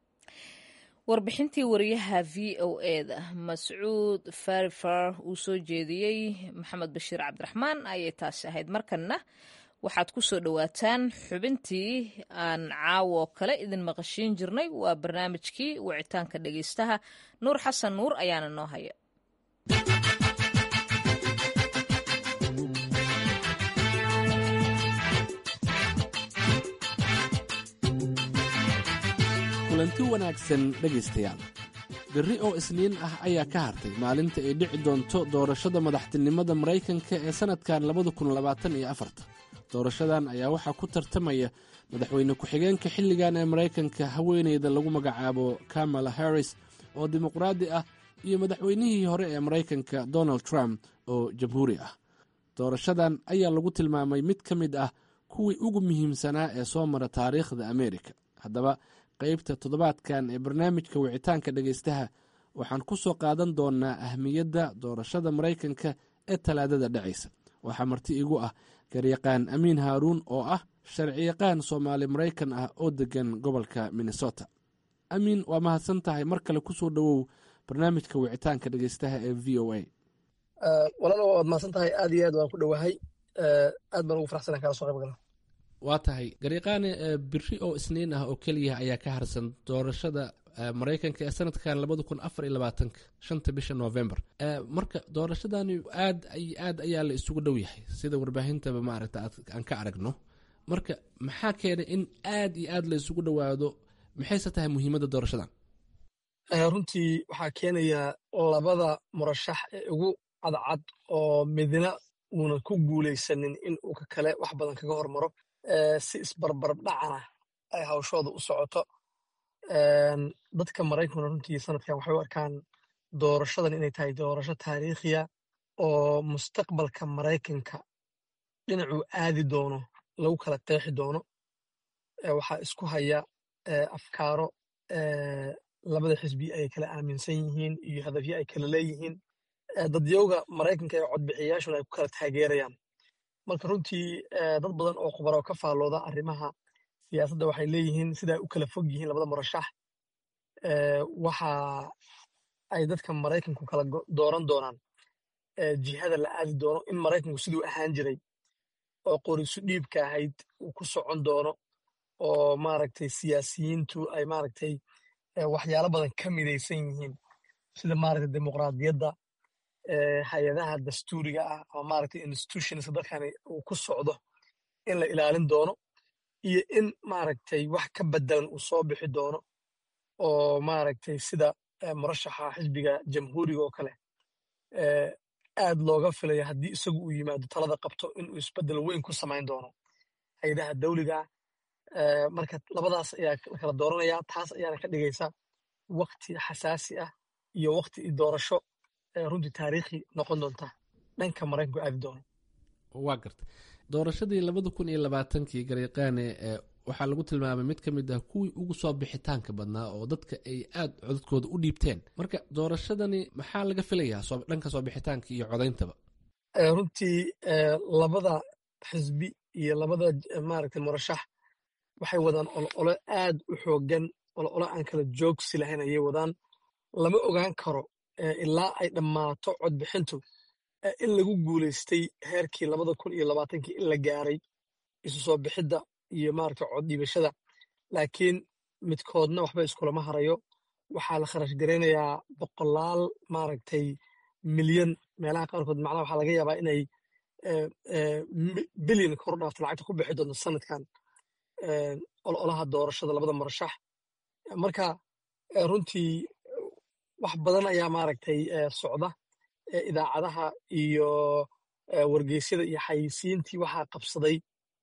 warbixintii wariyaha v o eda mascuud farifar uu soo jeediyey maxamed bashiir cabdiraxmaan ayay taasi ahayd markanna waxaad ku soo dhowaataan xubintii aan caawo kale idin maqashiin jirnay waa barnaamijkii wicitaanka dhegeystaha nuur xasan nuur ayaana noo haya kulanti wanaagsan dhegaystayaal berri oo isniin ah ayaa ka hartay maalinta ay dhici doonto doorashada madaxtinimada maraykanka ee sannadkan labada kun labaatan iyo afarta doorashadan ayaa waxaa ku tartamaya madaxweyne ku-xigeenka xilligan ee maraykanka haweeneyda lagu magacaabo kamala harris oo dimuqraadi ah iyo madaxweynihii hore ee maraykanka donald trump oo jamhuuri ah doorashadan ayaa lagu tilmaamay mid ka mid ah kuwii ugu muhiimsanaa ee soo mara taariikhda ameerika haddaba qaybta toddobaadkan ee barnaamijka wicitaanka dhegaystaha waxaan ku soo qaadan doonnaa ahmiyadda doorashada maraykanka ee talaadada dhacaysa waxaa marti igu ah garyaqaan amiin haaruun oo ah sharciyaqaan soomaali maraykan ah oo degan gobolka minnesota amiin waa mahadsan tahay mar kale ku soo dhowow barnaamijka wicitaanka dhegaystaha ee v o a walaalo waad mahadsan tahay aad iyo aad waan ku dhowahay aad baan ugu faraxsana kala soo qayb gala waa tahay garyaqaane biri oo isniin ah oo keliya ayaa ka harsan doorashada maraykanka ee sanadkan labada kun afar iyo labaatanka shanta bisha november marka doorashadani aad aad ayaa la isugu dhow yahay sida warbaahintaba maaragta aan ka aragno marka maxaa keenay in aad iyo aad la isugu dhowaado maxayse tahay muhiimadda doorashadan runtii waxaa keenaya labada murashax ee ugu cadcad oo midna uuna ku guulaysanin in uu ka kale wax badan kaga hormaro si isbarbarab dhacana ay hawshooda u socoto dadka maraykankuna runtii sanadkan waxay u arkaan doorashadan inay tahay doorasho taariikhiya oo mustaqbalka maraykanka dhinacuu aadi doono lagu kala qeexi doono waxaa isku haya afkaaro labada xisbi ay kala aaminsan yihiin iyo hadafyo ay kala leeyihiin dadyowga maraykanka ee codbixiyayaashuna ay ku kala taageerayaan marka runtii dad badan oo khubaro ka faallooda arrimaha siyaasadda waxay leeyihiin siday u kala fog yihiin labada murashax waxa ay dadka maraykanku kala dooran doonaan jihada la aadi doono in maraykanku siduu ahaan jiray oo qorisu dhiibka ahayd uu ku socon doono oo maaragtay siyaasiyiintu ay maaragtay waxyaalo badan ka midaysan yihiin sida maaragtay dimuqraadiyadda hay-adaha dastuuriga ah ama maaragtay institutionska dalkani uu ku socdo in la ilaalin doono iyo in maaragtay wax ka bedelan uu soo bixi doono oo maaragtay sida murashaxa xisbiga jamhuuriga oo kale aad looga filayo haddii isagu uu yimaado talada qabto inuu isbedel weyn ku samayn doono hay-adaha dawliga marka labadaas ayaa la kala dooranaya taas ayaana ka dhigaysa wakti xasaasi ah iyo wakti doorasho runtii taariikhi noqon doonta dhanka maraykanku aadi doono waa garta doorashadii labada kun iyo labaatankii garyaqaane waxaa lagu tilmaamay mid ka mid ah kuwii ugu soo bixitaanka badnaa oo dadka ay aad codadkooda u dhiibteen marka doorashadani maxaa laga filayaa dhanka soo bixitaanka iyo codayntaba runtii labada xisbi iyo labada maaragtay murashax waxay wadaan olole aad u xoogan olole aan kala joogsi lahayn ayay wadaan lama ogaan karo ilaa ay dhammaato codbixintu in lagu guulaystay heerkii labada kun iyo labaatankii in la gaaray isu soo bixidda iyo maaragtay cod dhiibashada laakiin midkoodna waxba iskulama harayo waxaa la kharash garaynayaa boqolaal maaragtay milyan meelaha qaarkood macnaha waxaa laga yaabaa inay bilyan kor dhaafta lacagta ku bixi doonto sanadkan ololaha doorashada labada murashax marka runtii wax badan ayaa maaragtay socda idaacadaha iyo wargeysyada iyo xayisiintii waxaa qabsaday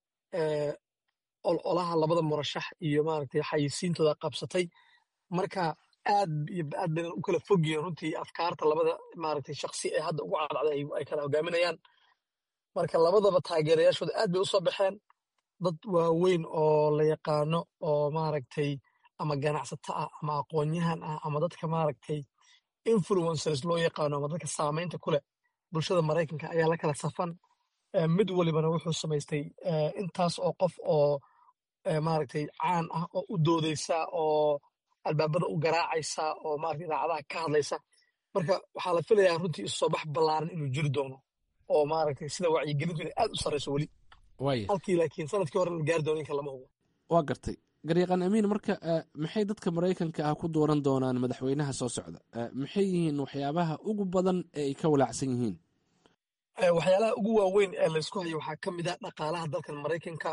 ololaha labada murashax iyo maaragtay xayisiintooda qabsatay marka aad iyo aad bayna u kala fog yihiin runtii afkaarta labada maaragtay shaksi ee hadda ugu cadcday ay kala hogaaminayaan marka labadaba taageerayaashooda aad bay u soo baxeen dad waaweyn oo la yaqaano oo maaragtay ama ganacsato ah ama aqoonyahan ah ama dadka maaragtay influencers loo yaqaano ama dadka saamaynta ku leh bulshada maraykanka ayaa la kala safan mid walibana wuxuu samaystay intaas oo qof oo maaragtay caan ah oo u doodaysa oo albaabada u garaacaysa oo maaragtay idaacadaha ka hadlaysa marka waxaa la filayaa runtii isu soo bax ballaaran inuu jiri doono oo maaragtay sida wacyigelintu inay aad u sarrayso weli halkii laakiin sanadkii hore la gaari doono inka lama hubo waa gartay garyaqaan amiin marka maxay dadka maraykanka ah ku dooran doonaan madaxweynaha soo socda maxay yihiin waxyaabaha ugu badan ee ay ka walaacsan yihiin waxyaalaha ugu waaweyn ee laysku hayo waxaa ka mid ah dhaqaalaha dalkan maraykanka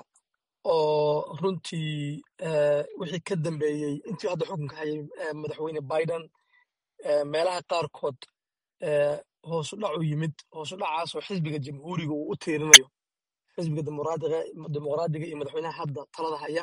oo runtii wixii ka dambeeyey intii hadda xukunka hayay madaxweyne biden meelaha qaarkood hoosu dhac u yimid hoosu dhacaasoo xisbiga jamhuuriga uu u tiirinayo xisbiga dimuqraadiga iyo madaxweynaha hadda talada haya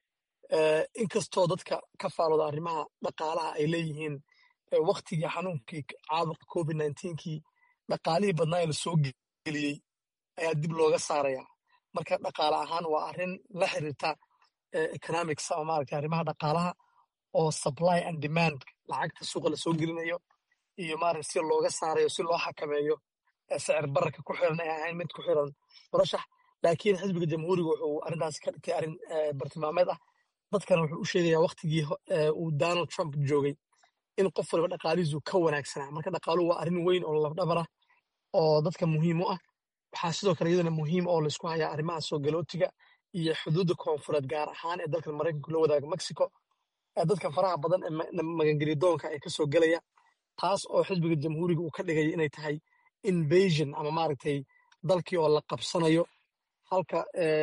inkastoo dadka ka faalooda arrimaha dhaqaalaha ay leeyihiin waktigii xanuunkii caabuqa covid kii dhaqaalihii badnaa ee lasoo geliyey ayaa dib looga saaraya marka dhaqaale ahaan waa arrin la xiriirta economics ama maaragtay arrimaha dhaqaalaha oo supply and demand lacagta suuqa lasoo gelinayo iyo maaragtay si looga saarayo si loo xakameeyo sicir bararka ku xiran ay ahayn mid ku xiran murashax laakiin xisbiga jamhuuriga wuxuu arrintaas ka dhigtay arrin bartilmaameed ah dadkana wuxuu u sheegayaa waktigii uu donald trump joogay in qof waliba dhaqaalihiisu ka wanaagsanaa marka dhaqaaluhu waa arrin weyn oo lafdhabar ah oo dadka muhiim u ah waxaa sidoo kale iyadana muhiim oo laysku hayaa arrimaha soo galootiga iyo xuduudda koonfureed gaar ahaan ee dalkan maraykanku la wadaaga mexico dadka faraha badan ee magangelidoonka ee kasoo gelaya taas oo xisbiga jamhuuriga uu ka dhigaya inay tahay invasion ama maaragtay dalkii oo la qabsanayo halka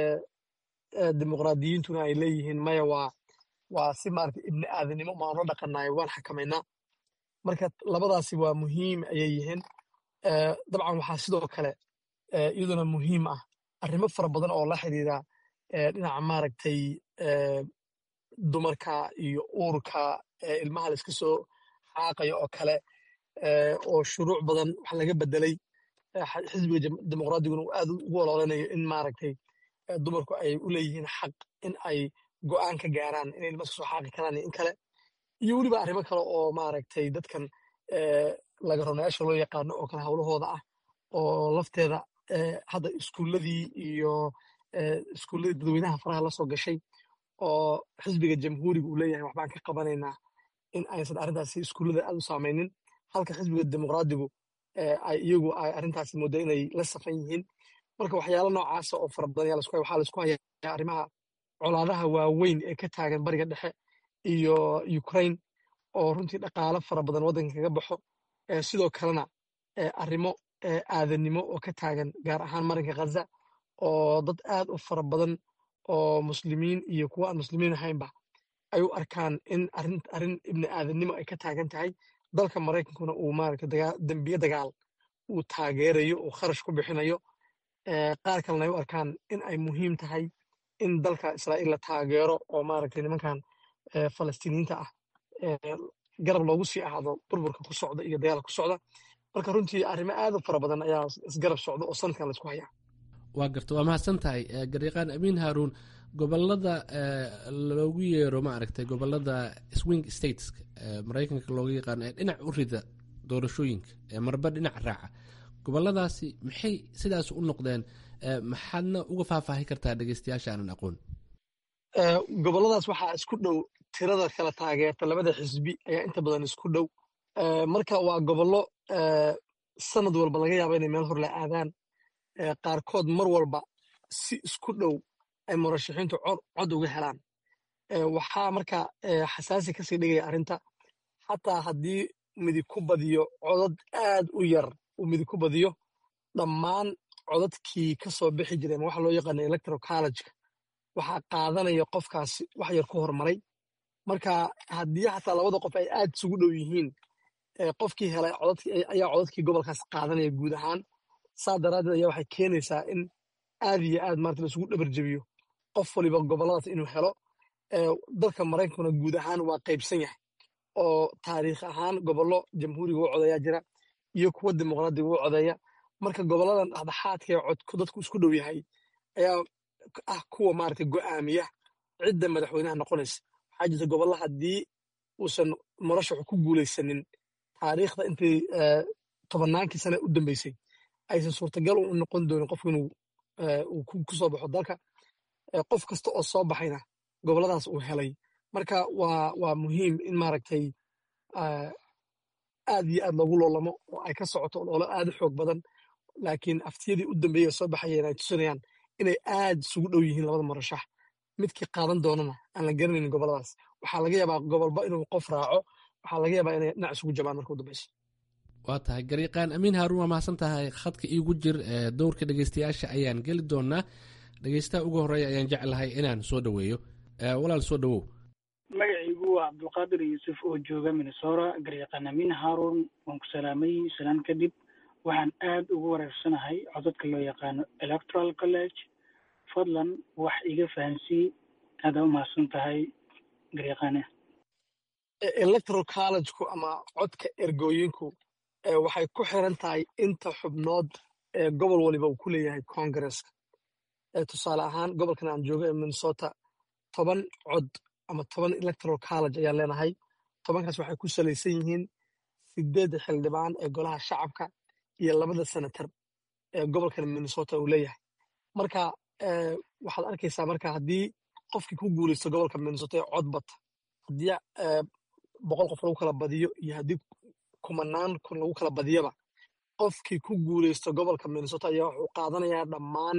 dimuqraadiyiintuna ay leeyihiin maya waa waa si maaragtay ibni aadanimo maan la dhaqanayo waan xakamaynaa marka labadaasi waa muhiim ayay yihiin dabcan waxaa sidoo kale iyaduna muhiim ah arrimo fara badan oo la xiriira dhinaca maaragtay dumarka iyo uurka ilmaha la iska soo xaaqayo oo kale oo shuruuc badan wax laga bedelay xisbiga dimuqraadiguna uu aad ugu ololanayo in maaragtay dumarku ay u leeyihiin xaq in ay go'aan ka gaaraan inay ilma iska soo xaaqi karaan iyo in kale iyo weliba arrimo kale oo maaragtay dadkan laga ronayaasha loo yaqaano oo kale howlahooda ah oo lafteeda hadda iskuulladii iyo iskuulladii dadweynaha faraha la soo gashay oo xisbiga jamhuuriga uu leeyahay waxbaan ka qabanaynaa in aysan arrintaasi iskuullada aad u saamaynin halka xisbiga dimuqraadigu ay iyagu ay arrintaasi mooda inay la safan yihiin marka waxyaalo noocaasa oo fara badan waxaa laisku hayaa arrimaha colaadaha waaweyn ee ka taagan bariga dhexe iyo ukraine oo runtii dhaqaalo fara badan waddanka kaga baxo sidoo kalena arrimo aadanimo oo ka taagan gaar ahaan marinka khaza oo dad aad u fara badan oo muslimiin iyo kuwa aan muslimiin ahaynba ay u arkaan in arrin ibni aadannimo ay ka taagan tahay dalka maraykankuna uu maaragta dembiye dagaal uu taageerayo uu kharash ku bixinayo qaar kalena ay u arkaan in ay muhiim tahay in dalka israa'iil la taageero oo maaragtay nimankan falastiiniyiinta ah garab loogu sii ahaado burburka ku socda iyo dagaalka ku socda marka runtii arrimo aad u fara badan ayaa isgarab socda oo sanadkan laisku hayaa waa garta waa mahadsan tahay garyaqaan amiin haaruun gobolada loogu yeero maaragtay gobolada swing states maraykanka looga yaqaano ee dhinac u rida doorashooyinka ee marba dhinac raaca goboladaasi maxay sidaas u noqdeen maxaadna uga faahfaahi kartaa dhegeystayaasha aanan aqoon goboladaas waxaa isku dhow tirada kala taageerta labada xisbi ayaa inta badan isku dhow marka waa gobollo sanad walba laga yaaba inay meel hor la aadaan qaarkood mar walba si isku dhow ay murashaxiintu cod uga helaan waxaa marka xasaasi kasii dhigaya arrinta xataa haddii midig ku badiyo codad aad u yar uu midig ku badiyo dhammaan codadkii ka soo bixi jireen waxa loo yaqaana electoral collegeka waxaa qaadanaya qofkaasi wax yar ku hormaray marka haddii xataa labada qof ay aad isugu dhow yihiin qofkii helay ayaa codadkii gobolkaas qaadanaya guud ahaan saa daraaddeed ayaa waxay keenaysaa in aad iyo aad maarata laisugu dhabarjebiyo qof waliba goboladaas inuu helo dalka maraykankuna guud ahaan waa qaybsan yahay oo taariikh ahaan gobollo jamhuuriga u codeeyaa jira iyo kuwa dimuqraadiga u codeeya marka goboladan dhexdhexaadka ee codku dadku isku dhow yahay ayaa ah kuwa maarata go'aamiya cidda madaxweynaha noqonaysa waxaa jirta gobolla haddii uusan murashaxu ku guulaysanin taariikhda intii tobannaankii sane u dambeysay aysan suurtagal u noqon doonin qofku inuu uu ku soo baxo dalka qof kasta oo soo baxayna gobolladaas uu helay marka waa waa muhiim in maaragtay aad iyo aad loogu loolamo oo ay ka socoto loolo aad u xoog badan laakiin aftiyadii u dambeeyey soo baxayeen ay tusinayaan inay aad isugu dhow yihiin labada murashax midkii qaadan doonana aan la garanaynin gobolladaas waxaa laga yaabaa gobolba inuu qof raaco waxaa laga yaabaa inay dhinac isugu jabaan marka u dambeyso waa tahay garyaqaan amiin haaruun waa mahadsan tahay khadka iigu jir dowrka dhegeystayaasha ayaan geli doonaa dhegeystaha ugu horeeya ayaan jeclahay inaan soo dhoweeyo walaal soo dhowow magacaygu waa cabdulqaadir yuusuf oo jooga minnesora garyaqaan amiin haaruun waan ku salaamay salaan kadib waxaan aad ugu wareersanahay codadka loo yaqaano electoral college fadlan wax iga fahansii aadaa u mahadsan tahay garyaqaane electoral collegeku ama codka ergooyinku waxay ku xiran tahay inta xubnood ee gobol waliba uu ku leeyahay congresska tusaale ahaan gobolkan aan joogo ee minnesota toban cod ama toban electoral college ayaan leenahay tobankaas waxay ku salaysan yihiin sideedda xildhibaan ee golaha shacabka iyo labada senator ee gobolkan minnesota uu leeyahay marka waxaad arkaysaa marka haddii qofkii ku guulaysto gobolka minnesota ee cod bata haddii boqol qof lagu kala badiyo iyo haddii kumanaan kun lagu kala badiyaba qofkii ku guulaysto gobolka minnesota ayaa wuxuu qaadanayaa dhammaan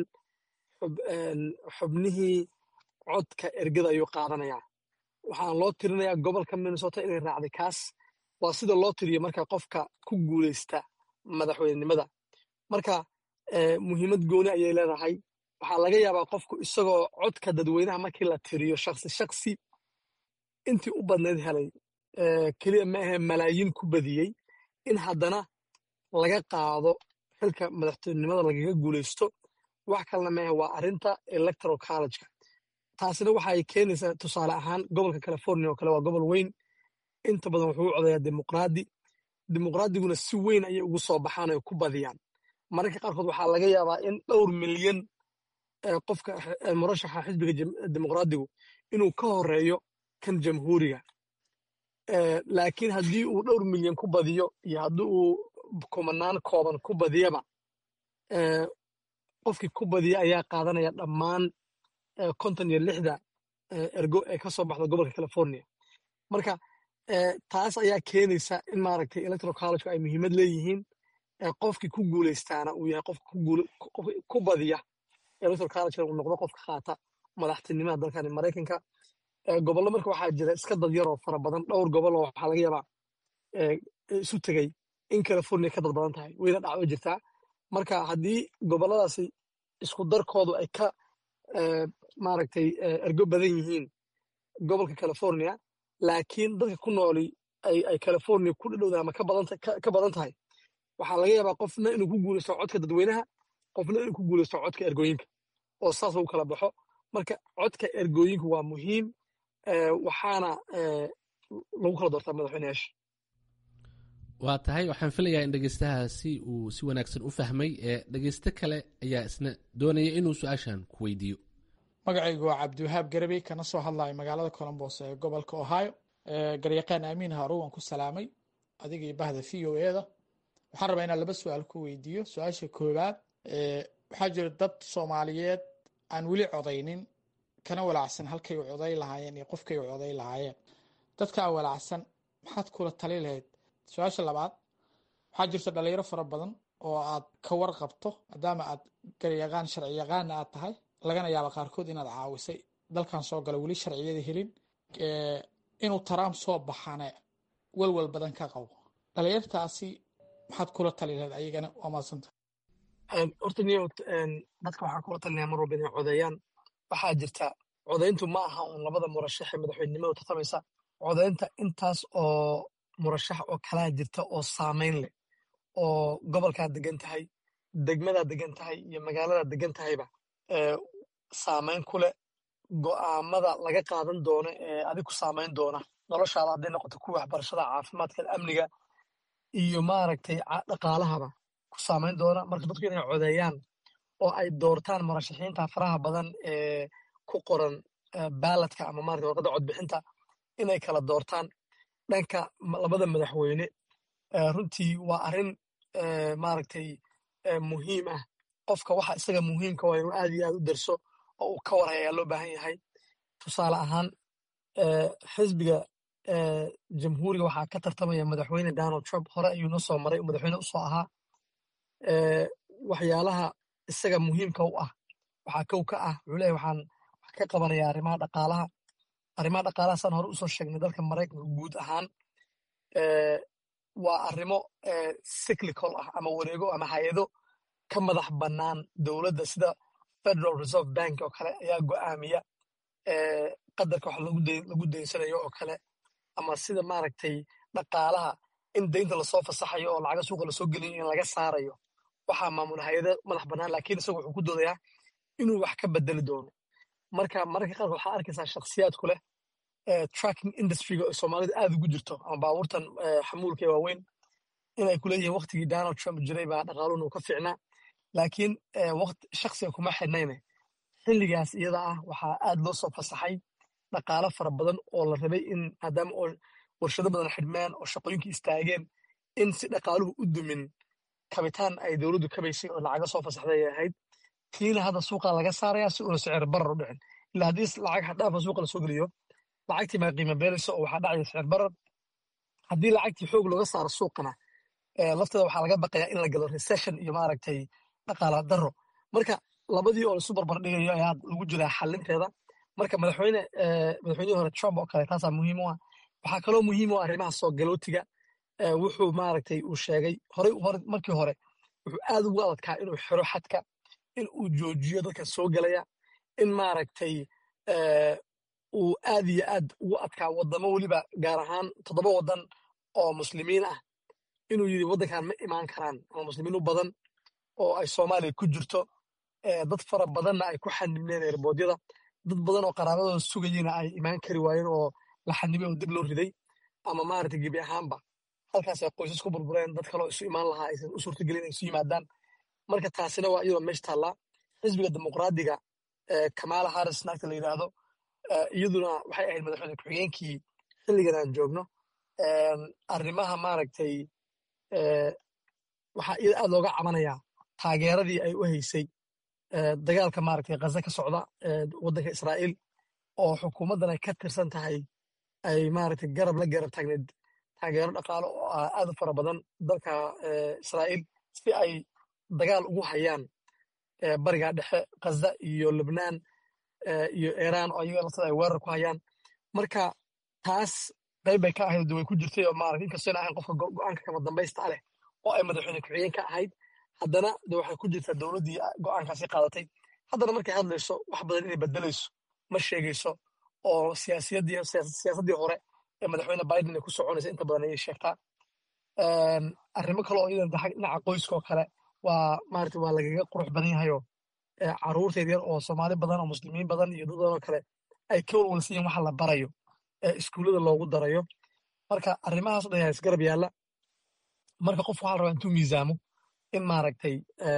xubnihii codka ergada ayuu qaadanayaa waxaan loo tirinayaa gobolka minnesota inay raacday kaas waa sida loo tiriyo marka qofka ku guulaysta madaxweynenimada marka muhiimad gooni ayay leedahay waxaa laga yaabaa qofku isagoo codka dadweynaha markii la tiriyo shaksi shaksi intii u badnayd helay keliya ma ahe malaayiin ku badiyey in haddana laga qaado xilka madaxtinimada lagaga guulaysto wax kalena maahe waa arrinta electoral collegeka taasina waxay keenaysaa tusaale ahaan gobolka california oo kale waa gobol weyn inta badan wuxuu u codayaa dimuqraadi dimuqraadiguna si weyn ayay ugu soo baxaan ay ku badiyaan mararka qaarkood waxaa laga yaabaa in dhowr milyan qofka murashaxa xisbiga dimuqraadigu inuu ka horeeyo kan jamhuuriga laakiin haddii uu dhowr milyan ku badiyo iyo haddii uu kumanaan kooban ku badiyaba qofkii ku badiya ayaa qaadanaya dhammaan konton iyo lixda ergo ee ka soo baxda gobolka california marka taas ayaa keenaysa in maaragtay electoral college ay muhiimad leeyihiin qofkii ku guuleystaana uu yahay qofka ku badiya electoral college uu noqdo qofka qaata madaxtinimada dalkani maraykanka gobollo marka waxaa jira iska dad yaroo fara badan dhowr gobol oo waxaa laga yaabaa isu tegey in california ka dad badan tahay wayna dhacdo jirtaa marka haddii gobolladaasi isku darkoodu ay ka maaragtay ergo badan yihiin gobolka california laakiin dadka ku nooli ay california ku dhadhowda ama ka badan tahay waxaa laga yaabaa qofna inuu ku guuleysto codka dadweynaha qofna inuu ku guuleysto codka ergooyinka oo saas lagu kala baxo marka codka ergooyinku waa muhiim waxaana lagu kala doortaa madaxweyneyaasha waa tahay waxaan filayaa in dhegeystahaasi uu si wanaagsan u fahmay ee dhegeysto kale ayaa isna doonaya inuu su-aashan ku weydiiyo magacaygu waa cabdiwahaab garabey kana soo hadlayo magaalada colombos ee gobolka ohio garyaqaan aamiin haruw waan ku salaamay adiga iyo bahda v o eda waxaan rabaa inaan laba su-aal ku weydiiyo su-aasha koowaad waxaa jira dad soomaaliyeed aan weli codaynin kana walaacsan halkay u coday lahaayeen iyo qofkay u coday lahaayeen dadkaa walaacsan maxaad kula tali lahayd su-aasha labaad waxaa jirta dhalinyaro fara badan oo aad ka warqabto maadaama aad garyaqaan sharci yaqaana aad tahay lagana yaaba qaarkood inaad caawisay dalkan soo gala weli sharciyada helin inuu taraam soo baxane walwal badan ka qabo dhalinyartaasi maxaad kula tali lahayd ayagana waa maadsanta horta niyo dadka waxaa kula talinaya mar walba inay codeeyaan waxaa jirta codayntu ma aha uun labada murashax ee madaxweynenimadu tartamaysa codaynta intaas oo murashax oo kalaa jirta oo saamayn leh oo gobolkaad degan tahay degmadaad degan tahay iyo magaaladaad degan tahayba saamayn ku leh go'aamada laga qaadan doono ee adig ku saamayn doona noloshaada hadday noqoto kuwa waxbarashada caafimaadka amniga iyo maaragtay dhaqaalahaba ku saamayn doona marka dadku inay codeeyaan oo ay doortaan murashaxiinta faraha badan ee ku qoran baaladka ama maarata warqadda codbixinta inay kala doortaan dhanka labada madaxweyne runtii waa arrin maaragtay muhiim ah qofka waxa isaga muhiimka waa inuu aad iyo aad u darso oo uu ka warhay ayaa loo baahan yahay tusaale ahaan xisbiga jamhuuriga waxaa ka tartamaya madaxweyne donald trump hore ayuu noo soo maray madaxweyne usoo ahaa waxyaalaha isaga muhiimka u ah waxaa kow ka ah wuxuu leeyahy waxaan wax ka qabanaya arrimaha dhaqaalaha arrimaha dhaqaalaha saan hore usoo sheegnay dalka maraykanka guud ahaan waa arrimo cyclical ah ama wareego ama hay-ado ka madax bannaan dowladda sida federal reserve bank oo kale ayaa go'aamiya qadarka wax lagu daynsanayo oo kale ama sida maaragtay dhaqaalaha in daynta lasoo fasaxayo oo lacaga suuqa lasoo gelinayo in laga saarayo waxaa maamula hay-ada madax bannaan laakiin isagu wuxuu ku doodayaa inuu wax ka bedeli doono marka mararka qaarkood waxaa arkaysaa shakhsiyaadku leh tracking industryga oo soomaalida aad ugu jirto ama baabuurtan xamuulka ee waaweyn inay ku leeyihiin waktigii donald trump jiray baa dhaqaaluhuna uu ka fiicnaa laakiin shaksiga kuma xidhnayne xilligaas iyada ah waxaa aad loo soo fasaxay dhaqaalo fara badan oo la rabay in maadaama oo warshado badan xidhmaan oo shaqooyinka istaageen in si dhaqaaluhu u dumin kabitaan ay dowladdu kabaysay oo lacaga soo fasaxday ay ahayd tiina hadda suuqa laga saaraya si uuna sicir barar u dhicin ilaa haddii lacag xaddhaafa suuqa lasoo geliyo lacagtii baa qiimo beelaysa oo waxaa dhacaya sicir barar haddii lacagtii xoog looga saaro suuqana lafteeda waxaa laga baqayaa in la galo recession iyo maaragtay dhaqaala daro marka labadii oo laisu barbar dhigayo ayaa lagu jiraa xalinteeda marka madaxweyne madaxweynihii hore trump oo kale taasaa muhiim u ah waxaa kaloo muhiim u ah arrimaha soo galootiga wuxuu maaragtay uu sheegay horey markii hore wuxuu aad ugu adadkaa inuu xiro xadka in uu joojiyo dadka soo galaya in maaragtay uu aad iyo aad ugu adkaa wadamo weliba gaar ahaan toddoba waddan oo muslimiin ah inuu yidhi waddankan ma imaan karaan ama muslimiin u badan oo ay soomaaliya ku jirto dad fara badanna ay ku xanibneen erboodyada dad badan oo qaraabadooda sugayena ay imaan kari waayeen oo la xanibay oo dib loo riday ama maaragtay gebi ahaanba halkaas ay qoysas ku burbureen dad kaloo isu imaan lahaa aysan u suurtagelin ay isu yimaadaan marka taasina waa iyadoo meesha taallaa xisbiga dimuqraadiga kamala harris naagta la yidhaahdo iyaduna waxay ahayd madaxweyne ku-xigeenkii xilligan aan joogno arrimaha maaragtay waxaa iyada aad looga cabanayaa taageeradii ay u haysay dagaalka maaragtay ghaza ka socda waddanka israa'iil oo xukuumaddan ay ka tirsan tahay ay maaragtay garab la garab taagneed taageero dhaqaale oo ah aad u fara badan dalka israa'iil si ay dagaal ugu hayaan bariga dhexe ghaza iyo lubnaan iyo iiraan oo ayaga laftada ay weerar ku hayaan marka taas qayb bay ka ahayd way ku jirtay oo maaragtay inkastoo ahayn qofka go'aanka kama dambaysta leh oo ay madaxweyne ku-xigeen ka ahayd haddana de waxay ku jirtaa dowladdii go'aankaasi qaadatay haddana markay hadlayso wax badan inay bedelayso ma sheegayso oo siyaasiyaddii siyaasaddii hore ee madaxweyne biden ay ku soconaysa inta badan ayay sheegtaa arrimo kale oo iyadan dhinaca qoyska oo kale waa maaragtay waa lagaga qurux badan yahayoo carruurta yaryar oo soomaali badan oo muslimiin badan iyo dad badan oo kale ay ka walwalsan yihin waxa la barayo ee iskuullada loogu darayo marka arrimahaas o dhan yaa isgarab yaalla marka qof waxaa la rabaa intuu miisaamo in maaragtay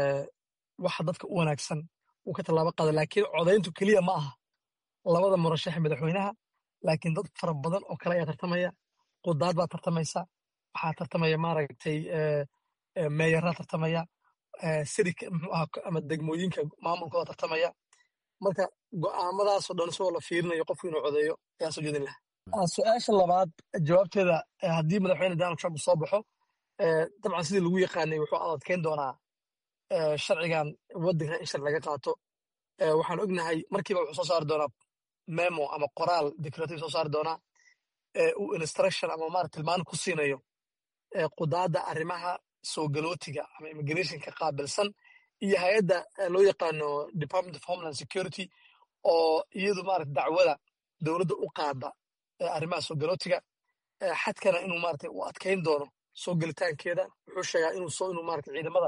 waxa dadka u wanaagsan uu ka tallaabo qaado laakiin codayntu keliya ma aha labada murashaxe madaxweynaha laakiin dad fara badan oo kale ayaa tartamaya qudaad baa tartamaysa waxaa tartamaya maaragtay meeyaraa tartamaya sirika muxuu aha ama degmooyinka maamulkooda tartamaya marka go'aamadaasoo dhan isagoo la fiirinayo qofku inuu codeeyo ayaa soo jeedin lahaa su-aasha labaad jawaabteeda haddii madaxweyne donald trump soo baxo dabcan sidii lagu yaqaanay wuxuu adadkeyn doonaa sharcigan waddankan in sharci laga qaato waxaan ognahay markiiba wuxuu soo saari doonaa memo ama qoraal declarative soo saari doonaa uu instruction ama marat tilmaan ku siinayo qudaadda arrimaha soo galootiga ama immigrationka qaabilsan iyo hay-adda loo yaqaano department of homeland security oo iyadu maarata dacwada dowladda u qaada arrimaha soo galootiga xadkana inuu maarata u adkayn doono soo gelitaankeeda wuxuu sheegaa inuu soo inuu maarata ciidamada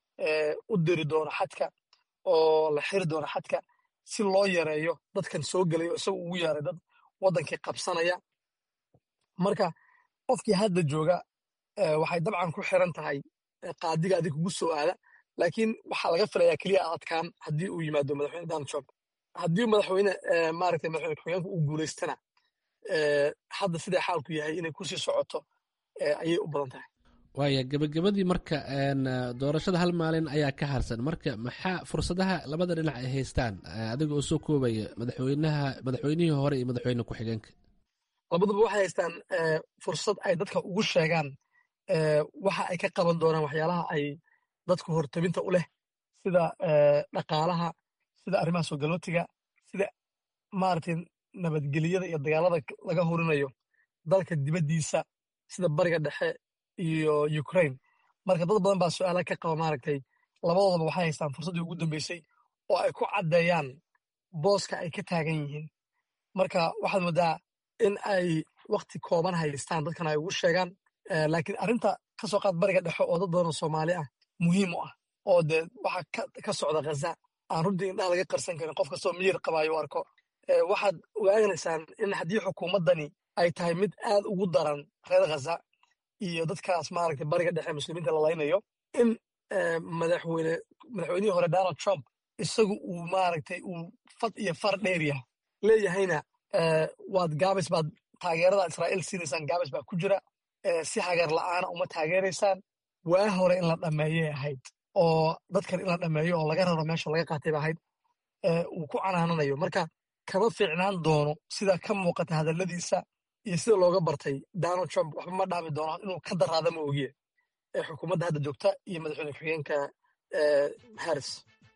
u diri doono xadka oo la xiri doono xadka si loo yareeyo dadkan soo gelayo isaga ugu yeeray dad waddankii qabsanaya marka qofkii hadda jooga waxay dabcan ku xiran tahay qaadiga adig kugu soo aada laakiin waxaa laga filayaa keliya adkaan haddii uu yimaado madaxweyne donald trump haddii madaxweyne maaragtay madaxweyne ku-xigeenka uu guulaystana hadda sidaa xaalku yahay inay kusii socoto ayay u badan tahay waaya gebagabadii marka doorashada hal maalin ayaa ka harsan marka maxaa fursadaha labada dhinac ay haystaan adiga oo soo koobaya madaxweynaha madaxweynihii hore iyo madaxweyne ku-xigeenka labaduba waxay haystaan fursad ay dadka ugu sheegaan waxa ay ka qaban doonaan waxyaalaha ay dadku hortabinta u leh sida dhaqaalaha sida arrimaha soo galootiga sida maaragtay nabadgeliyada iyo dagaalada laga horinayo dalka dibaddiisa sida bariga dhexe iyo ukraine marka dad badan baa su-aala ka qaba maaragtay labadoodaba waxay haystaan fursaddii ugu dambeysay oo ay ku caddeeyaan booska ay ka taagan yihiin marka waxaad moodaa in ay wakti kooban haystaan dadkan ay ugu sheegaan laakiin arrinta ka soo qaad bariga dhexe oo dad badan oo soomaali ah muhiim u ah oo dee waxa ka socda ghaza aan runtii indhaha laga qarsan karin qof kastoo miyir qabaayo u arko waxaad ogaanaysaan in haddii xukuumaddani ay tahay mid aad ugu daran reer ghaza iyo dadkaas maaragtay bariga dhexe muslimiinta la laynayo in madaxweyne madaxweynihii hore donald trump isagu uu maaragtay uu fad iyo far dheeryahay leeyahayna waad gaabis baad taageerada israa'iil siinaysaan gaabis baa ku jira si hagar la'aana uma taageeraysaan waa hore in la dhammeeyay ahayd oo dadkan in la dhammeeyo oo laga raro meesha laga qaatay ba ahayd uu ku canaananayo marka kama fiicnaan doono sida ka muuqata hadalladiisa iyo sida looga bartay donald trump waxba ma dhaami doono inuu ka daraada ma ogiye ee xukuumadda hadda joogta iyo madaxweyne ku-xigeenka harris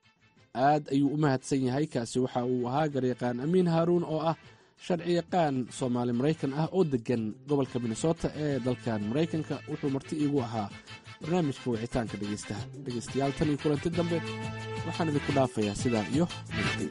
aad ayuu u mahadsan yahay kaasi waxa uu ahaa garyaqaan amiin haaruun oo ah sharci yaqaan soomaali maraykan ah oo deggan gobolka minnesota ee dalkan maraykanka wuxuu marti iigu ahaa barnaamijka wicitaanka dhegeystaha dhegeystayaal tan iyo kulanti dambe waxaan idinku dhaafayaa sidaa iyo nabadgey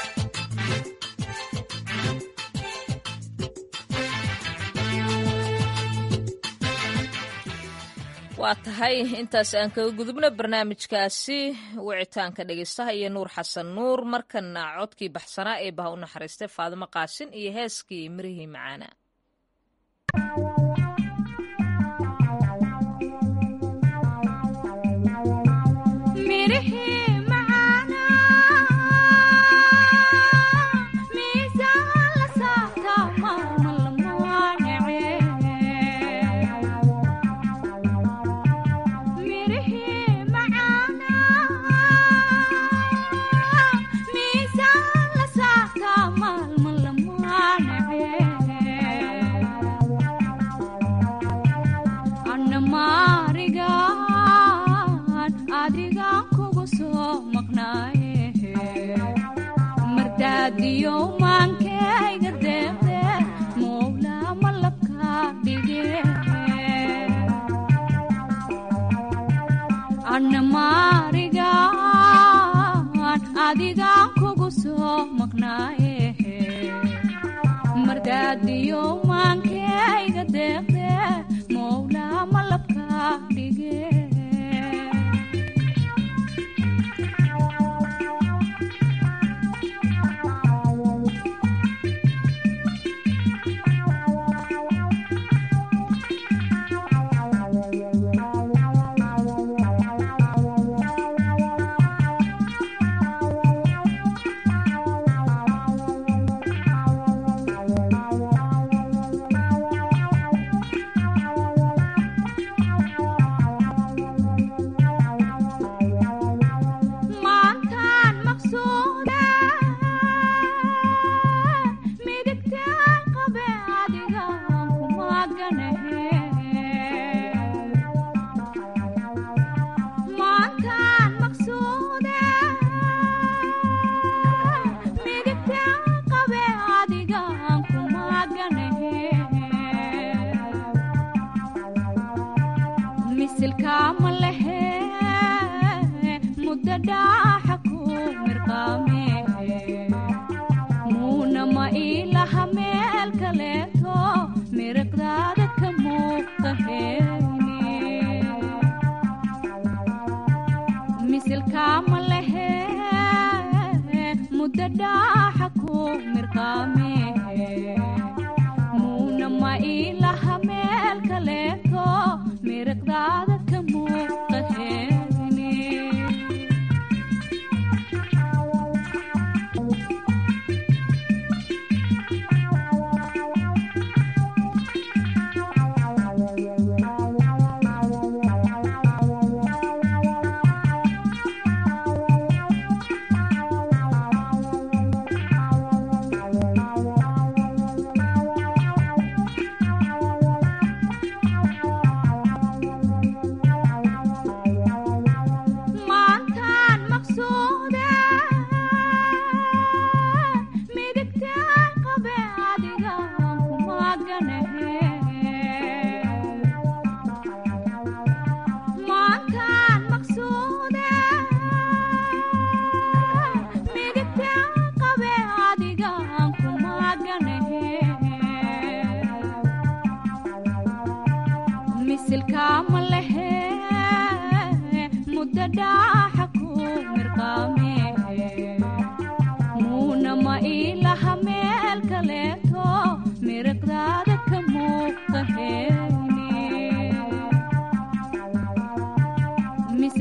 waa tahay intaas aan kaga gudubno barnaamijkaasi wicitaanka dhegeystaha iyo nuur xasan nuur markana codkii baxsanaa ee baha u naxariistay faadimo qaasin iyo heeskii mirihii macaana miisaan la saartaa maalmal muwaanace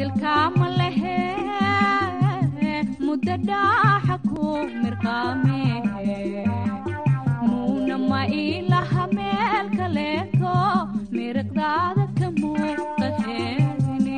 silkaama lehe muddo dhaaxa ku mirqaamehe muuna ma ilaha meel kaleeto miriqdaada ka muuqaheeni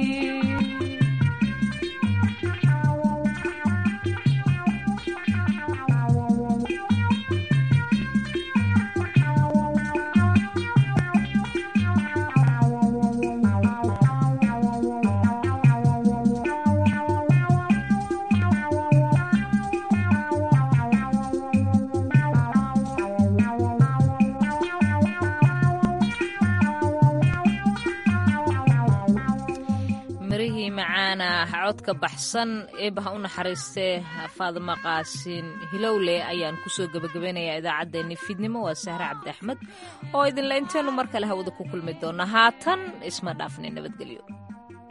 mirihii macaana codka baxsan eebaha u naxariistee faadimo qaasin hilowle ayaan kusoo gebagabeynayaa idaacaddeenni fiidnimo waa sahre cabdi axmed oo idinla intaynu mar kale hawada ku kulmi doona haatan isma dhaafnay nabadgelyo